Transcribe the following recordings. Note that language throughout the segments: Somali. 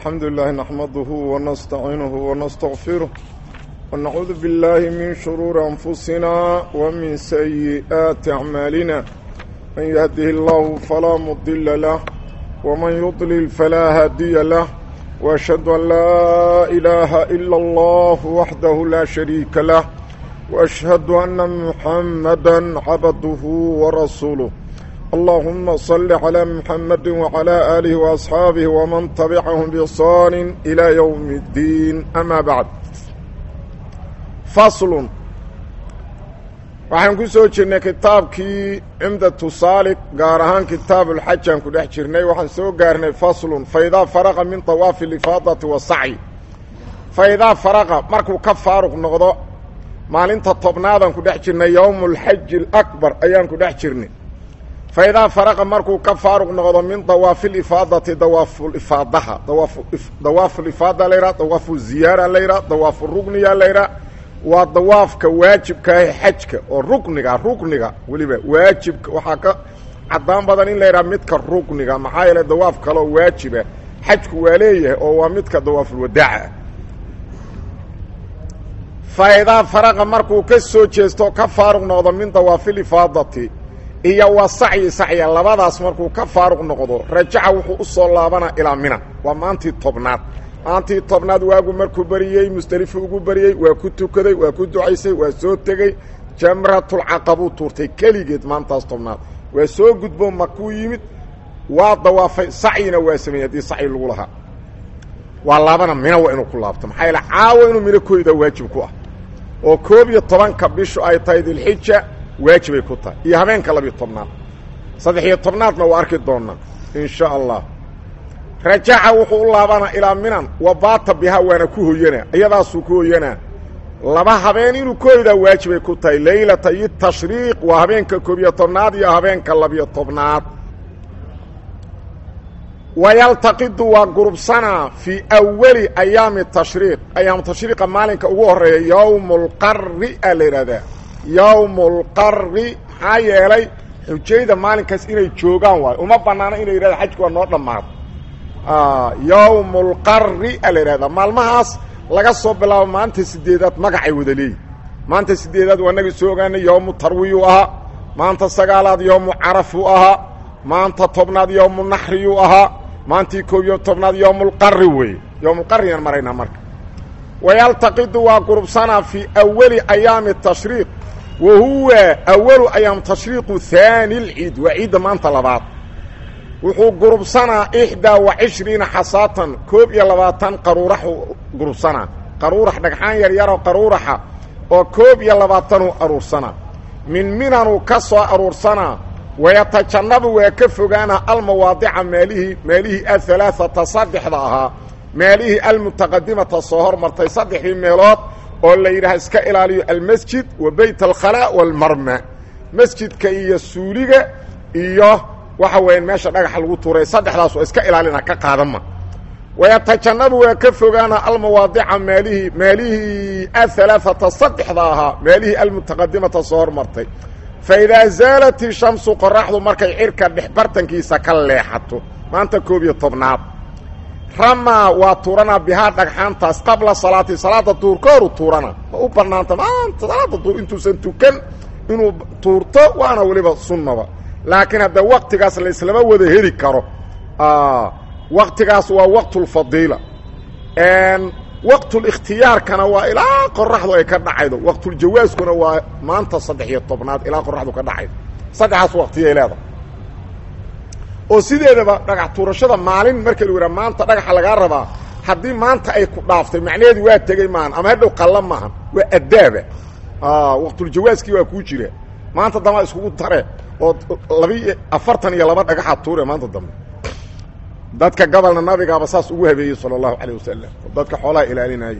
الحمد لله نحمده ونستعينه ونستغفره ونعوذ بالله من شرور أنفسنا ومن سيئات أعمالنا من يهده الله فلا مضل له ومن يضلل فلا هادي له وأشهد أن لا إله إلا الله وحده لا شريك له وأشهد أن محمدا عبده ورسوله اللهم صل على محمد وعلى آله وأصحابه ومن تبعهم بإحسان إلى يوم الدين أما بعد فصل waxaan ku soo jirnay kitaabkii cimdatu saalik gaar ahaan kitaabulxajaan ku dhex jirnay waxaan soo gaarnay faslun faidaa faraqa min dawaafi lifaadati wasacyi faidaa faraqa markuu ka faaruq noqdo maalinta tobnaadaan ku dhex jirnay yowmu alxaji alakbar ayaan ku dhex jirnay faidaa faraqa markuu ka faaruq noqdo min dawaafiilifaadati dawaafulifaadaha dawaafulifaada layha dawaafu ziyaara layha dawaafu rugniya layha waa dawaafka waajibkaahi xajka oo rukniga rukniga weliba waajibka waxaa ka cadaan badan in la yidhaha midka rukniga maxaa yeele dawaaf kaloo waajiba xajku waa leeyahay oo waa midka dawaafulwadaaca faidaa faraqa markuu ka soo jeesto ka faaruq noqdo min dawaafilifaadati iyo wa sacyi sacya labadaas markuu ka faaruq noqdo rajaca wuxuu u soo laabanaa ilaa mina waa maantii tobnaad maantii tobnaad waagu markuu beriyey musdelifu ugu beriyey waa ku tukaday waa ku ducaysay waa soo tegey jamratulcaqabuu tuurtay keligeed maantaas tobnaad waa soo gudbo makuu yimid waa dawaafay sacyina waa sameeyey haddii sacyi lagu lahaa waa laabana mina waa inuu ku laabto maxaa yaele caawa inuu mina koydaa waajib ku ah oo koob iyo tobanka bishu ay tahay dilxija waajibay ku tahay iyo habeenka labiyo tobnaad saddex iyo tobnaadna waa arki doonaa in sha allah rajaca wuxuu u laabanaa ilaa minan wa baata bihaa waana ku hoyanaa iyadaasuu ku hoyanaa laba habeen inuu kooydaa waajibay ku tahay leylata iyo tashriiq waa habeenka koobiyo tobnaad iyo habeenka labiyo tobnaad wayaltaqidu waa gurubsanaa fii awali ayaami tashriiq ayaamu tashriiqa maalinka ugu horeeya yowmu lqari aa la yidhahdaa yowmu lqari maxaa yeelay xujayda maalinkaas inay joogaan waayo uma banaano inay yidhahda xajku waa noo dhammaado yowmu lqari aa la yidhahdaa maalmahaas laga soo bilaabo maanta sideedaad magacay wada leeyihi maanta sideedaad waa naga soo ogaanay yowmu tarwiyuu ahaa maanta sagaalaad yowmu carafuu ahaa maanta tobnaad yowmu naxriyuu ahaa maantii koob iyo tobnaad yowmulqari weeye yowmulqariyaan maraynaa marka wayaltaqidu waa gurubsanaa fii awali ayaami tashriiq wa huwa awalu ayaam tashriiqu haani lciid waa ciidda maanta labaad wuxuu gurubsanaa ixdaa wa cishriina xasaatan koob iyo labaatan qaruuraxu gurubsanaa qaruurax dhagxaan yaryaroo qaruuraxa oo koob iyo labaatanuu aruursanaa min minanuu ka soo aruursanaa wayatajannabu waa ka fogaana almawaadica meelihii meelihii ahalaaata saddexda ahaa meelihii almutaqadimata soo hormartay saddexdii meelood oo la yidhaha iska ilaaliyo almasjid wa beyt alkhalaa walmarma masjidka iyo suuliga iyo waxa weeyaan meesha dhagaxa lagu tuuray saddexdaas oo iska ilaalina ka qaadanma wayatajannabu waa ka fogaana almawaadica meelihii meelihii ahalaaata saddexda ahaa meelihii almutaqadimata soo hormartay faidaa zaalat ishamsu qoraxdu markay cirka dhex bartankiisa ka leexato maanta koob iyo tobnaad ramaa waa tuuranaa bihaa dhagxaantaas qabla salaati salaada duur ka horu tuurana ma u banaanta maanta salaada duur intuusan tukan inuu tuurto waana weliba sunnaba laakiin hadda waktigaas la islama wada heli karo waktigaas waa waqtulfadiila waqtulikhtiyaarkana waa ilaa qoraxdu ay ka dhacaydo waqtuljawaaskuna waa maanta saddex iyo tobnaad ilaa qoraxdu ka dhacaydo saddexaas waqtiyay leedahay oo sideedaba dhagax tuurashada maalin marka lu yidhaha maanta dhagaxa lagaa rabaa haddii maanta ay ku dhaaftay macnaheedu waa tegey maahan ama hadhow qalla maahan waa addaaba waqtuljawaaskii waa kuu jira maanta dambaa iskugu tare oo labi afartan iyo laba dhagaxaad tuure maanta dambe dadka gobolna nabigaaba saas ugu habeeyey salى اllahu alيه wasalam dadka xoolaha ilaalinayey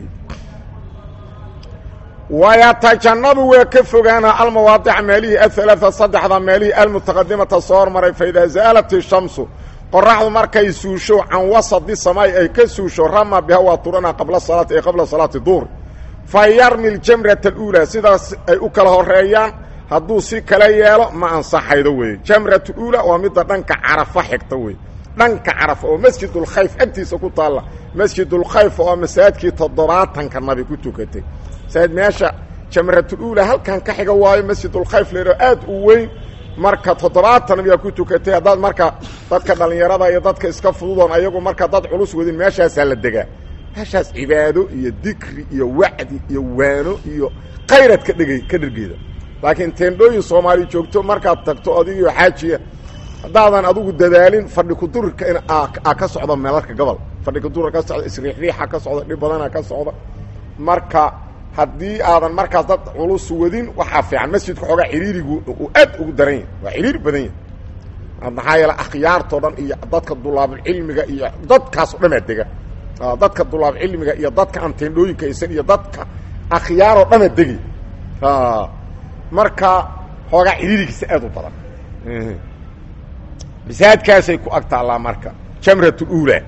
wayatajannabu waa ka fogaana almawaadica meelihii ahalaaثa saddexda meelihii almutaqadimata soo hormaray faida zaalat ishamsu qoraxdu markay suusho can wasadi samaay ay ka suusho rama biha waa turana qabla salaati ay qabla salaati duhr fa yarmi ljamrata اluulaa sidaas ay u kala horeeyaan hadduu si kala yeelo ma ansaxaydo weeye jamrat uula waa midda dhanka carafa xigta wey dhanka carafa oo masjidulkhayf agtiisa ku taalla masjidulkhayf oo masaajidkii toddobaatanka nabi ku tukatay masaajid meesha jamratuluula halkan ka xiga waayo masjidulkhayf leero aad u weyn marka toddobaatan nabigaa ku tukatay haddaad marka dadka dhallinyarada iyo dadka iska fududoon ayagu marka dad culus wadin meeshaasaa la degaa meeshaas cibaado iyo dikri iyo wacdi iyo waano iyo khayraad ka dhegay ka dhergeeda laakiin teendhooyin soomaali joogto markaad tagto adigio xaajiya haddaadan adigu dadaalin fadhi kudurirka in a ka socda meelarka gobol fadhi kudurir ka socda isriixriixa ka socda dhib badana ka socda marka haddii aadan markaas dad culus wadin waxaa fiican masjidka xoogaa xiriirigu uu aad ugu daran yahay waa xiriir badan yahay maxaa yeele akhyaartoo dhan iyo dadka dulaabulcilmiga iyo dadkaasoo dhamaa dega dadka dulaabcilmiga iyo dadka aan teendhooyinka aysan iyo dadka akhyaaroo dhama degi marka xoogaa xiriirigiisa aad u badan masaajidkaasay ku ag taallaa marka jamrat اuulaa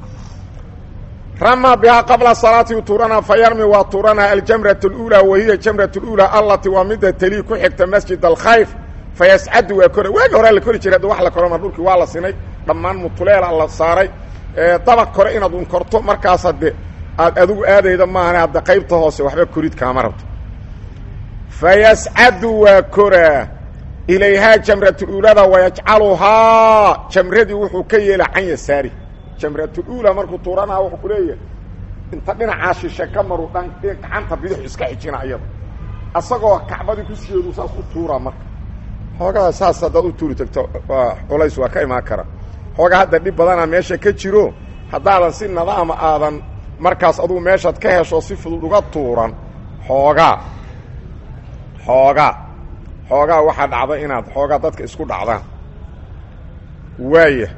rama bihaa qabla salaati tuurana fa yarmi waa tuuranaa aljamrat اuulaa wahiya jamrat اuulaa allati waa mida talii ku xigta masjid alkhayf fayascadu waa kora waagi horaa la kori jiray hadda wax la koroma dhulkii waa la sinay dhammaan mutuleela la saaray dabaq kore inaad un korto markaas hadde aad adigu aadayda maahane hadda qaybta hoose waxba korid kaama rabto fayascadu waa koraa ilayhaa jamratuluulada wayajcaluhaa jamradii wuxuu ka yeela can yasaari jamratuluula markuu tuuranaa wuxuu ku leeyahay inta dhinacaa shishe ka maru dhan gacanta bidixu iska xijina iyada asagoo kacbadii ku siyeedu saas u tuuraa marka xoogaa saas haddaad u tuuri tagto waa culays waa ka imaan kara xoogaa hadda dhib badanaa meesha ka jiro haddaadan si nadaama aadan markaas adugu meeshaad ka hesho si fudud uga tuuran xoogaa xoogaa xoogaa waxaa dhacda inaad xoogaa dadka isku dhacdaan waaya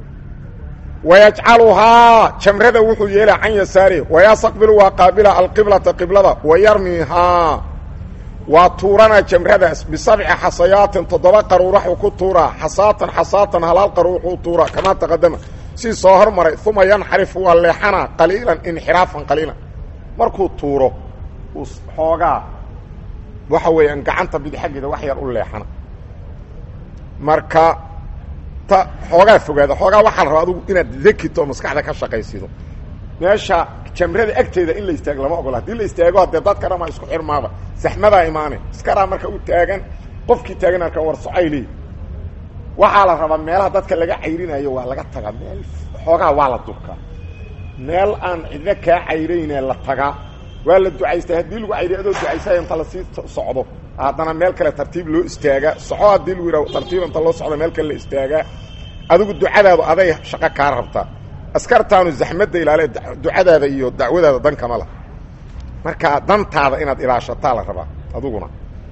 wayajcaluhaa jamrada wuxuu yeela can yasaari wayastaqbilu waa qaabila alqiblata qiblada wayarmihaa waa tuuranaa jamradaas bisabci xasayaatin toddoba qaruuraxuu ku tuuraa xasaatan xasaatan halaal qaruuxuu tuuraa kamaa taqadama si soo hormaray uma yanxarifu waa leexanaa qaliilan inxiraafan qaliilan markuu tuuro uu xoogaa waxa weeyaan gacanta bidi xaggeeda wax yar u leexana marka ta xoogaa fogaada xoogaa waxaa la rabaa adugu inaad dekito oo maskaxda ka shaqaysido meesha jamrada agteeda in la istaago lama ogola hadii la istaago haddee dadka dhamaa isku xirmaaba saxmadaa imaane iskaraa marka u taagan qofkii taagan arka war socay leey waxaa la rabaa meelaha dadka laga cayrinayo waa laga tagaa meel xoogaa waa la durkaa meel aan cidna kaa cayrayne la tagaa waa la ducaystay haddii lagu cayriy adoo ducaysay inta lasii socdo haddana meel kale tartiib loo istaagaa soco haddii lagu yidhaho tartiib inta loo socdo meel kale la istaagaa adigu ducadaadu aday shaqo kaa rabtaa askartaanu zaxmadda ilaale ducadaada iyo dacwadaada dan kama lah marka dantaada inaad ilaashataa la rabaa adiguna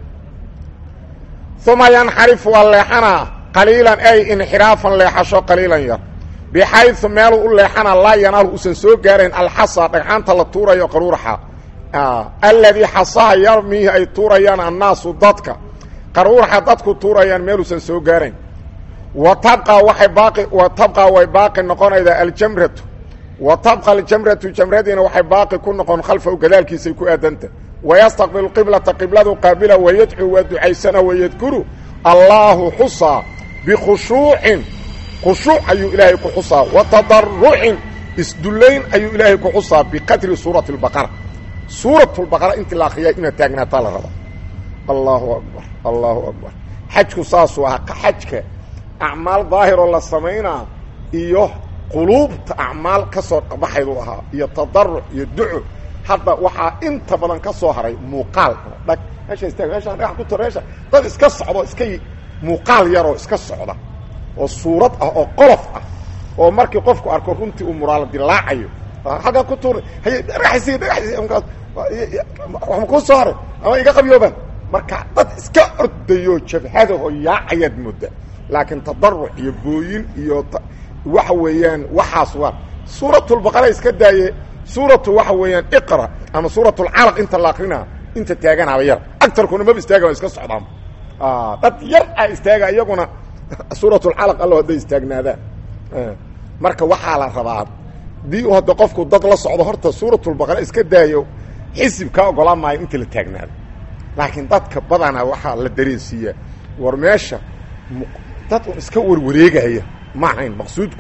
uma yanxarifu waa leexanaa qaliilan ay inxiraafan leexasho qaliilan yar bixayu meeluu u leexana laa yanaalu usan soo gaarayn alxasa dhagxaanta la tuurayo qaruuraxa alladii xasaha yarmiihi ay tuurayaan annaasu dadka qaruuraxa dadku tuurayaan meeluusan soo gaarayn wa tabqa waay baaqi wa tabqa way baaqi noqonaydaa aljamratu wa tabqa aljamratu jamradiina waxay baaqi ku noqon khalfahu gadaalkiisay ku aadanta wayastaqbilu qiblata qibladu qaabila wayadcuu waa ducaysana wayadkuru allaahu xusaa bikhushuucin khushuuc ayuu ilaahay ku xusaa wa tadarucin isdullayn ayuu ilaahay ku xusaa biqadri suurati اlbaqara suurat lbaqara intii la akriyaa inaad taagnaataa la rabaa allahu akbar allahu akbar xajku saasuu ahaa xajka acmaal daahiroo la samaynaa iyo quluubta acmaal ka soo baxayduu ahaa iyo tadaruc iyo duco hadda waxaa inta badan ka soo haray muuqaal dhag meesha istaag meesha dhagax ku tor meesha dad iska socdo iska muuqaal yaroo iska socda oo suurad ah oo qolof ah oo markii qofku arko runtii uu muraala dilaacayo aggaa ku tuura hay dhagaxisi dhagaxisi mkaas waxma kuu soo haray ama iga qabyoobaan marka dad iska ordayo jabhadaho yaacayaad mooda laakiin tadaruc iyo booyin iyo waxa weeyaan waxaas waa suuratulbaqara iska daaye suuratu waxa weeyaan iqra ama suuratulcalaq inta la akrinaa inta taaganaaba yar agtarkuna maba istaaga iska socdaan dad yar a istaaga iyaguna suuratulcalaq allo hadday istaagnaadaan marka waxaa la rabaa dii u hadda qofku dad la socdo horta suuratulbaqara iska daayo xisib kaa ogolaan maayo inta la taagnaado laakiin dadka badanaa waxaa la dareensiiyaa war meesha dad un iska warwareegaya ma ahayn maqsuudku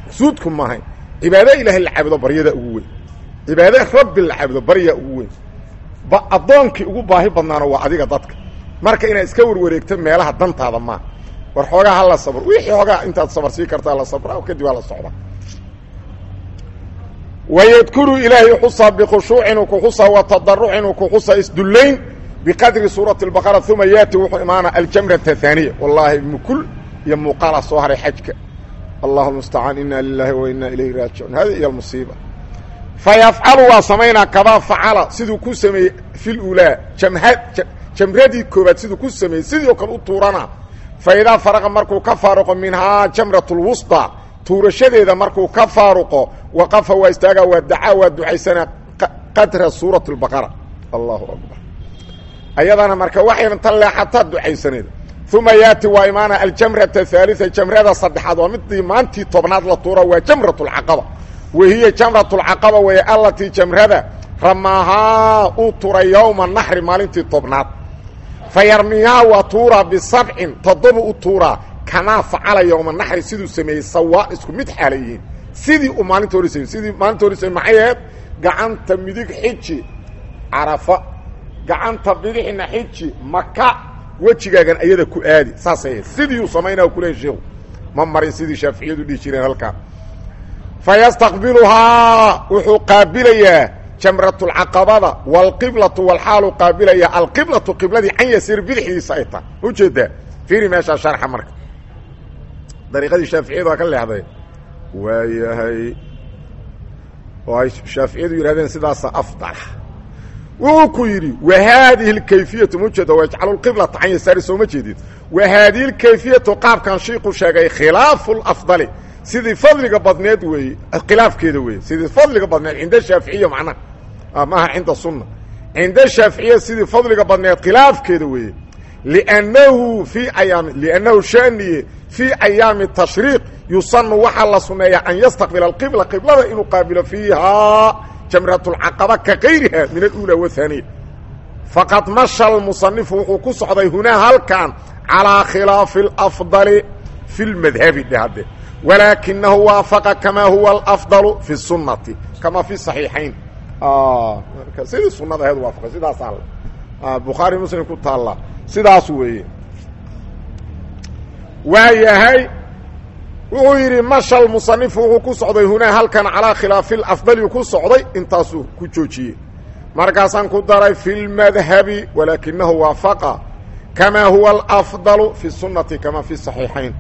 maqsuudku maahayn cibaado ilaahay la caabudo baryada ugu weyn cibaado rabbi la caabudo baryaa ugu weyn ba addoonkii ugu baahi badnaana waa adiga dadka marka inaad iska warwareegto meelaha dantaada maa war xoogaa ha la sabro wixii xoogaa intaad sabar sii kartaa la sabraa kadib waa la socdaa wydkuru ilaahay xusaa bkhushuucin u kuxusaa watadarucin u kuxusaa isdullayn biqadri suurati اbaqara uma yaati wuxuu imaana aljamrata haaniya wallaahi mukul iyo muuqaala soo haray xajka allahu mustacaan ina lilahi wa ina ilayhi raajicuun hadi iyo musiiba fayafcalu waa samaynaa kadaa facala siduu ku sameeyey fi lulaa jamradii koobaad siduu ku sameeyey sidii oo kale u tuurana faidaa faraqa markuu ka faaruqo minhaa jamrat اlwusطى tuurashadeeda markuu ka faaruqo waqafa waa istaagaa waa dacaa waa ducaysanaa qadra suurat اlbaqara allahu akbar ayadana marka waxayna ta leexataa ducaysaneeda uma yaati waa imaana aljamrata haalia jamrada saddexaad waa midii maantii tobnaad la tuura waa jamrat اlcaqaba wahiya jamrat اlcaqaba wey allatii jamrada ramaahaa uu turay yowma naxri maalintii tobnaad fayarmiyaa waa tuuraa bisabcin toddoba u tuuraa kamaa facala yowma naxri siduu sameeyey sawaa isku mid xaala yihiin sidii uu maalinta hor samey sidii maalinta hor samey maxay ahayd gacanta midig xiji carafa gacanta bidixna xiji maka wejigaagan ayada ku aadi saasay ahayd sidii uu samaynaa kulehay sheekhu ma marin sidii shaaficiyadu dhihi jireen halkaa fayastaqbiluhaa wuxuu qaabilayaa jamratulcaqabada waalqiblatu walxaalu qaabilaya alqiblatu qibladii can yasiir bidixdiisa ay tahay ujeedaa fiiri meeshaa sharxa marka dariiqadii shaaficiyadu waa ka leexday waayahay oo ay shaaficiyadu yidhahdeen sidaasa afdala wuxuu ku yidhi wa haadihi اlkayfiyatu ma ujeeda wajcalu lqiblata can yasaari soo ma jeedid wa haadihi lkayfiyatu qaabkan shiiku sheegay khilaafu lafdali sidii fadliga badneed weeye khilaafkeeda weeye sidii fadliga badneed cinda shaaficiya macnaha maaha cinda sunna cinda shaaficiya sidii fadliga badneed khilaafkeeda weeye liannahu fii ayaami liannahu shaniye fii ayaami tashriiq yusanu waxaa la suneeyaa an yastaqbila alqibla qiblada inuu qaabilo fiihaa jamrat اlcaqaba ka kayriha min alula wahaaniya faqad masha almusanifu wuxuu ku socday hunaa halkan calىa khilaafi اlafdali fi lmadhabi dhe hadde walaakinahu waafaqa kamaa huwa alafdalu fi sunati kama fi saxiixayn sidii sunada aheed waafaqay sidaasaa bukhaari muslim ku taalla sidaas weeye waa yahay wuxuu yidhi mashal musanifu wuxuu ku socday hunaa halkan calaa khilaafi lafdali ku socday intaasuu ku joojiyey markaasaan ku daray fi lmadhabi walaakinahu waafaqa kamaa huwa alafdalu fi sunati kama fi saxiixayn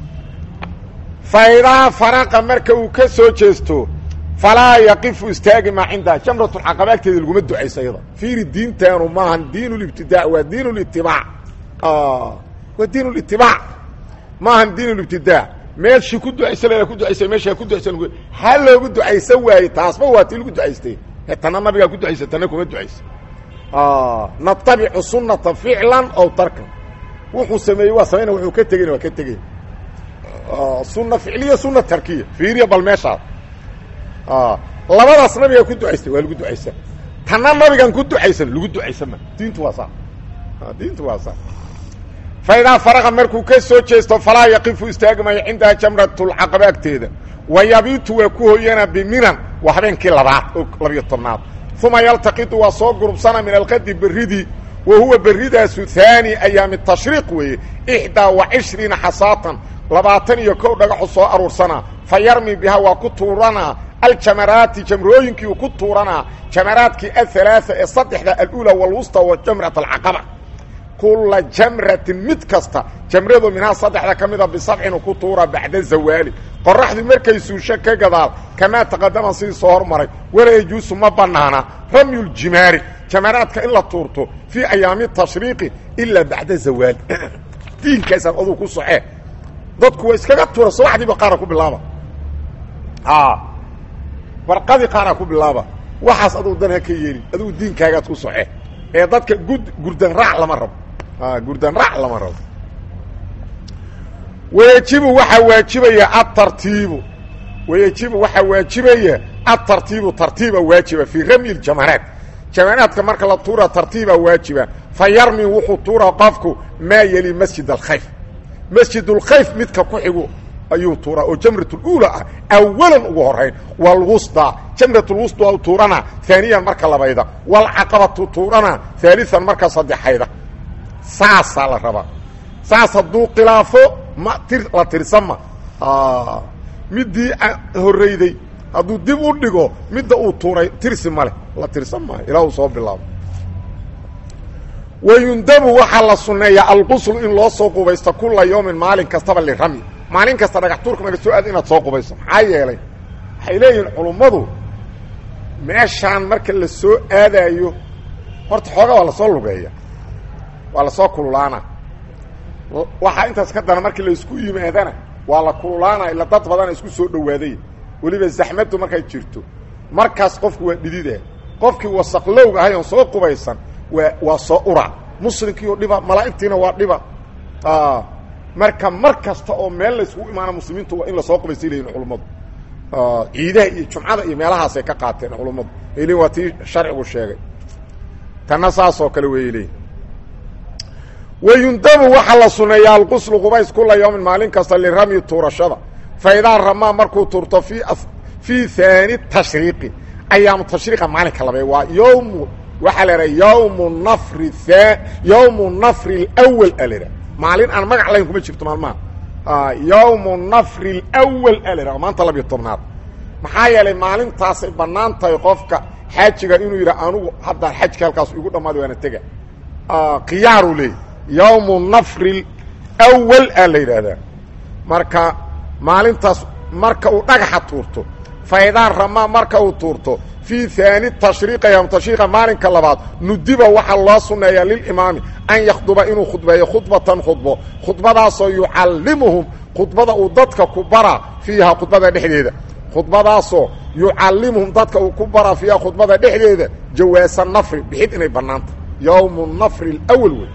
faidaa faraqa marka uu ka soo jeesto falaa yaqifu istaagi maa cindaha jamratulcaqaba agteeda laguma ducayso ayada fiiri diintaanu maahan diin libtidaa waa diin litibaac waa diin litibaac maahan diin libtidaa meeshii ku ducaysa la ku ducaysa meeshaa ku ducaysa ha loogu ducaysa waaye taasba waa tii lagu ducaystay tana nabigaa ku ducaysa tana kuma ducaysa natabicu sunata ficlan ow tarkan wuxuu sameeyey waa samayna wuxuu ka tegeyna waa ka tegey sunna ficliya sunna tarkiya fiiriya bal meeshaas labadaas nabigaa ku ducaystay waa lagu ducaysa tanna nabigan ku ducaysan lagu ducaysa ma diintu waa saa diintu waa saa faidaa faraqa markuu ka soo jeesto falaa yaqifu istaagi maayo cindaha jamratulcaqaba agteeda wa yabiitu waa ku hoyana biminan waa habeenkii labaad oo labiyo tobnaad uma yaltaqitu waa soo gurubsana min alqadi beridii wa huwa beridaasu haani ayaami tashriiq weeye ixdaa wa cishriina xasaatan labaatan iyo kow dhagaxu soo aruursanaa fa yarmi bihaa waa ku tuuranaa aljamaraati jamrooyinkii uu ku tuuranaa jamaraadkii ahalaaثa ee saddexda alula walwusta wa jamrat alcaqaba kula jamratin mid kasta jamradu minhaa saddexda ka mida bisabcin uu ku tuura bacda zawaali qoraxdii markay suusho ka gadaal kamaa taqadama sidii soo hormaray walaa yajuusu ma banaana ramyu ljimaari jamaraadka in la tuurto fii ayaami tashriiqi ilaa bacda zawaali diinkaasaan aduu ku socee dadku waa iskaga tuura subaxdiiba qaara ku bilaaba barqadii qaaraa ku bilaaba waxaas aduu dan ha ka yeelin adugu diinkaagaad ku soce ee dadka gud gurdan raac lama rabo gurdan raac lama rabo wayajibu waxaa waajibaya atartiibu wayajibu waxaa waajibaya atartiibu tartiiba waajiba fii ramyi ljamaraat jamaraadka marka la tuura tartiiba waajiba fa yarmi wuxuu tuura qofku maa yeli masjid alkhayf masjid اlkhayf midka ku xigu ayuu tuuraa oo jamratuluula ah awalan ugu horayn walwusda jamratulwusda tuurana aaniyan marka labayda walcaqabatu tuurana aalian marka saddexayda saasaa la rabaa saas hadduu khilaafo ma tir la tirsama midii horreyday hadduu dib u dhigo midda uu tuuray tirsi ma leh la tirsan maayo ilaa uu soo bilaabo wayundabu waxaa la sunneeyaa alquslu in loo soo qubaysto kula yawmin maalin kastaba lirami maalin kasta dhagax tuurka naga soo aad inaad soo qubayso maxaa yeelay waxay leeyihiin culummadu meeshaan marka la soo aadaayo horta xooga waa lasoo lugeeya waa lasoo kululaana waxaa intaas ka dana markii laisku yimaadana waa la kululaana ila dad badana isku soo dhowaaday weliba zaxmaddu markay jirto markaas qofku waa dhidida qofkii wasaqlowga ahay oon soo qubaysan waa waa soo ura muslimkiioo dhiba malaa'igtiina waa dhiba marka mar kasta oo meel layskugu imaana muslimiintu waa in lasoo qubaystay leyihin culummadu ciidaha iyo jumcada iyo meelahaasay ka qaateen culummadu aylein waa tii sharcigu sheegay tanna saasoo kale weeyay leeyihin wayundabu waxaa la suneeyaa alquslu qubays kula yawmin maalin kasta liramyi tuurashada fa idaa ramaa markuu tuurto fii fii haani tashriiqi ayaamu tashriiqa maalinka labe waa yowmu waxaa la idhaha yowmu nafri yowmu nafri اlawal a la idhaha maalin aan magac lahayn kuma jirto maalmaha yowmu nafri اlawal a la idhaha maanta labiyo tobnaad maxaa yeelay maalintaasay bannaan tahay qofka xaajiga inuu yidhaha anugu haddaan xajka halkaas igu dhammaada waana tega khiyaaru leey yowmu nafri اlawal a la yidhaahdaa marka maalintaas marka uu dhagaxa tuurto faydaan ramaa marka uu tuurto fii haani tashriiqa yom tashriiqa maalinka labaad nudiba waxaa loo sunneeyaa lilimaami an yakhduba inuu khudbeeyo khudbatan khudbo khudbadaasoo yucallimuhum khudbada uu dadka ku baraa fiiha khudbada dhexdeeda khudbadaasoo yucallimuhum dadka uu ku baraa fiiha khudbada dhexdeeda jawaasa nafri bixid inay bannaanta yowmu nafri اlawal wey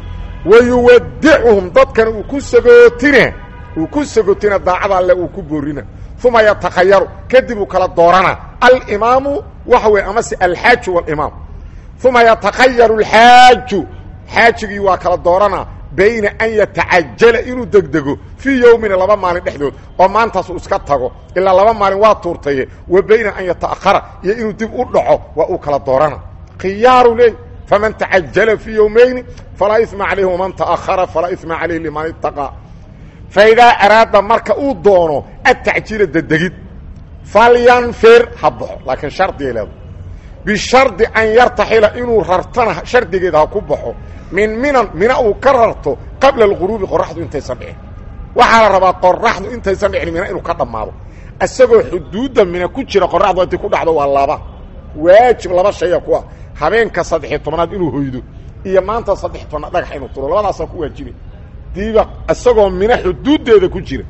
wayuwadicuhum dadkana uu ku sagootina uu ku sagootina daacada alle uu ku boorina uma yatakhayaru kadib uu kala doorana alimaamu waxa weye amase alxaaju walimaam uma yatakhayaru alxaaju xaajigii waa kala doorana bayna an yatacajala inuu degdego fii yowmina laba maalin dhexdood oo maantaas uu iska tago ilaa laba maalin waa tuurtaye wa bayna an yata'ahara iyo inuu dib u dhaco waa uu kala doorana khiyaaru leey faman tacajala fii yowmayni falaa ima calayhi waman ta'ahara falaa ima calayhi liman itaqaa faidaa araada marka uu doono atacjiila dedegid falyanfir ha baxo laakiin shardigay leedahay bishardi an yartaxila inuu rartana shardigeeda ha ku baxo min minan mina uu ka rarto qabla alghuruubi qoraxdu intaysan dhicin waxaa la rabaa qoraxdu intaysan dhicin mina inuu ka dhammaado isagoo xuduudda mina ku jira qoraxdu intay ku dhacdo waa laba waajib laba shaya ku ah habeenka saddexiy tobnaad inuu hoydo iyo maanta saddex tobnaad dhagax inuu turo labadaasaa ku waajibay diiba isagoo mina xuduuddeeda ku jira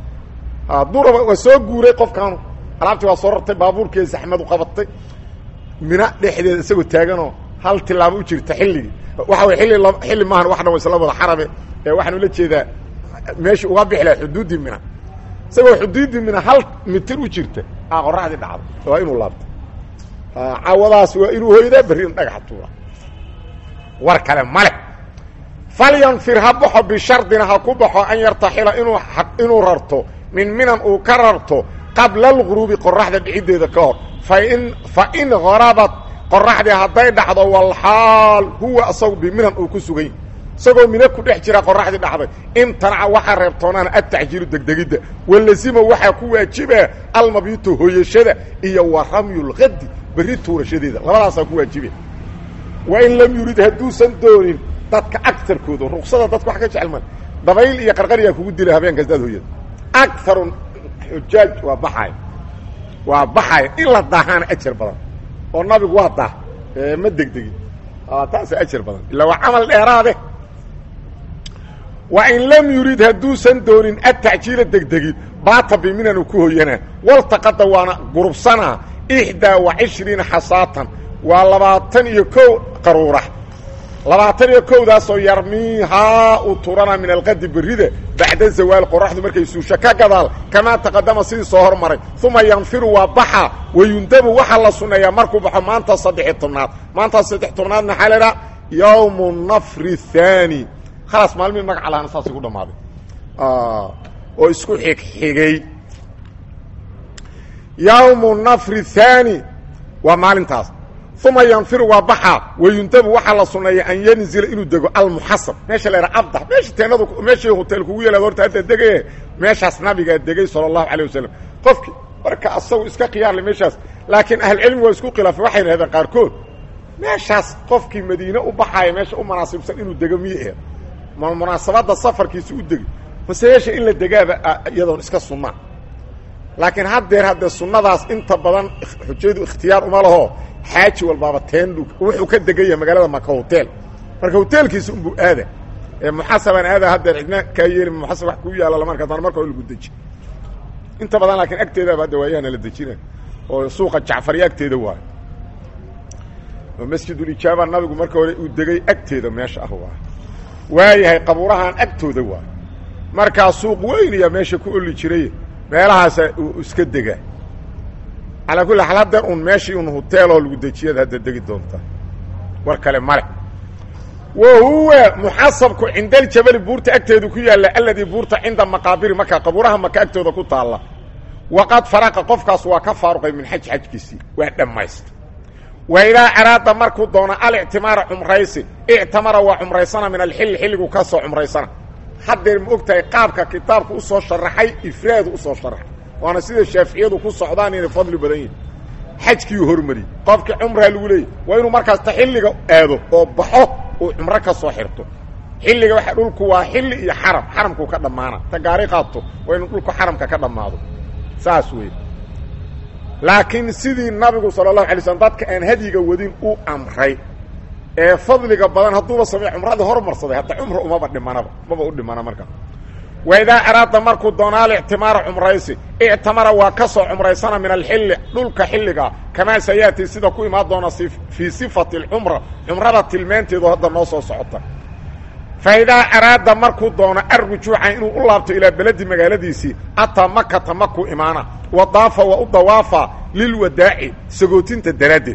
duraba waa soo guuray qofkaanu alaabtii waa soo rartay baabuurkii zaxmadu qabatay mina dhexdeeda isagoo taaganoo hal tilaabo u jirta xilligii waxa way illi xilli maahan wax dhan wa isla wada xarabe ee waxaan ula jeedaa meeshii uga bixi laha xuduuddii mina isagoo xuduuddii mina hal mitir u jirta a qoraxdii dhacdo waa inuu laabto cawadaas waa inuu hoydaa berrina dhagaxa tuura war kale male falyanfir ha baxo bishardina ha ku baxo an yartaxila inuu inuu rarto min minan uu ka rarto qabla alghuruubi qoraxda dhiciddeeda ka hor fain fa in harabat qoraxdii hadday dhacdo walxaal huwa asagu biminan uu ku sugay isagoo mina ku dhex jira qoraxdii dhacday imtanaca waxaa reebtoonaana atacjiilu degdegidda walazima waxaa ku waajiba almabitu hooyashada iyo wa ramyulkadi berri tuurashadeeda labadaasaa ku waajiba wain lam yurid hadduusan doonin dadka agarkooda ruksada dadka wax ka jecel ma dabayl iyo qarqariyaa kugu dila habeenkaas daad hooyada agaru xujaaj waa baxaaya waa baxaaya in la daahaana ajar badan oo nabigu waa daah ma degdegin taasa ajar badan ilaa waa camal dheeraade wain lam yurid hadduusan doonin atacjiila degdegid baata biminan uu ku hoyanaa waltaqada waana gurubsanaa ixdaa wa cishriina xasaatan waa labaatan iyo kow qaruurax labaatan iyo kowdaasoo yarmiihaa uu turanaa min alqadi berrida bacda zawaal qoraxdu markay suusho ka gadaal kamaa taqadama sidii soo hormaray uma yanfiru waa baxa wayundabu waxaa la sunneeyaa markuu baxo maanta saddexiy tobnaad maanta saddex tobnaad maxaa laydhaha yowmu nafri thaani khalaas maalmihii magaca lahana saas igu dhammaaday oo isku xigxigay yowmu nafri thaani waa maalintaas uma yanfiru waa baxaa wayundabu waxaa la sunneeya an yanzila inuu dego almuxasab meesha la yidhaha abdax meesha teenadu meeshii hotel kugu yeelaad horta hadda degaye meeshaas nabigaa degay sala allahu calayh wasalam qofki marka asagu iska khiyaarle meeshaas laakiin ahlucilmi waa isku khilaafay waxay yidhahdeen qaarkood meeshaas qofkii madiine u baxaaya meesha u munaasibsan inuu dego miye aheed ma munaasabadda safarkiisa u degi mase meesha in la degaaba iyadoon iska sunnaa laakiin haddeer haddee sunnadaas inta badan xujaydu ikhtiyaar uma laho xaaji walbaaba teendhu wuxuu ka degan yahay magaalada maka hotel marka hoteelkiisa unbuu aada ee muxasabaan aada haddeer cidna kaa yeeli muxasab wax kuu yaalla lamarka dana marka lagu deji inta badan laakiin agteedaaba hadda waayahana la dejina oo suuqa jacfariya agteeda waayo oo masjidulijaaba nabigu marka hore uu degay agteeda meesha ah waay waayahay qabuurahan agtooda waay markaa suuq weyniya meesha ku oli jiray meelahaasa uu iska dega calaa kulli xaal haddeer un meeshii un hoteeloo lagu dejiyad hadda degi doontaa war kale male wa huwa muxasabku cinda aljabali buurta agteedu ku yaalla alladii buurta cinda maqaabiri maka qabuuraha maka agtooda ku taalla waqad faraqa qofkaas waa ka faaruqay min xaj xajkiisii waa dhammaysta wa idaa araada markuu doono alictimaara cumraysi ictamara waa cumraysana min alxilli xilligu ka soo cumraysana haddeer ma og tahay qaabka kitaabku usoo sharaxay ifraadu usoo sharaxay waana sida shaaficiyadu ku socdaan inay fadli badan yihin xajkiiu hormariyey qofkii cumraa lagu leeyay waa inuu markaasta xilliga aado oo baxo uu cumro ka soo xirto xilliga waa dhulku waa xilli iyo xaram xaramku ka dhammaana ta gaari qaato waa inuu dhulku xaramka ka dhammaado saas wey laakiin sidii nabigu sala allahu alay slm dadka aan hadyiga wadin u amray ee fadliga badan hadduuba sameey cumradii hormarsaday hadda cumra umaba dhimanaba maba u dhimana markaa wa idaa araada markuu doonaa alictimaara cumraysi ictamara waa ka soo cumraysana min alxilli dhulka xilliga kamaa sayaati sida ku imaan doona fii sifati alcumra cumrada tilmaanteedu hadda noo soo socota fa idaa araada markuu doono arrujuuca inuu u laabto ilaa beledi magaaladiisii ataa makata makuu imaana wa daafa waa u dawaafa lilwadaaci sagootinta daraaddeed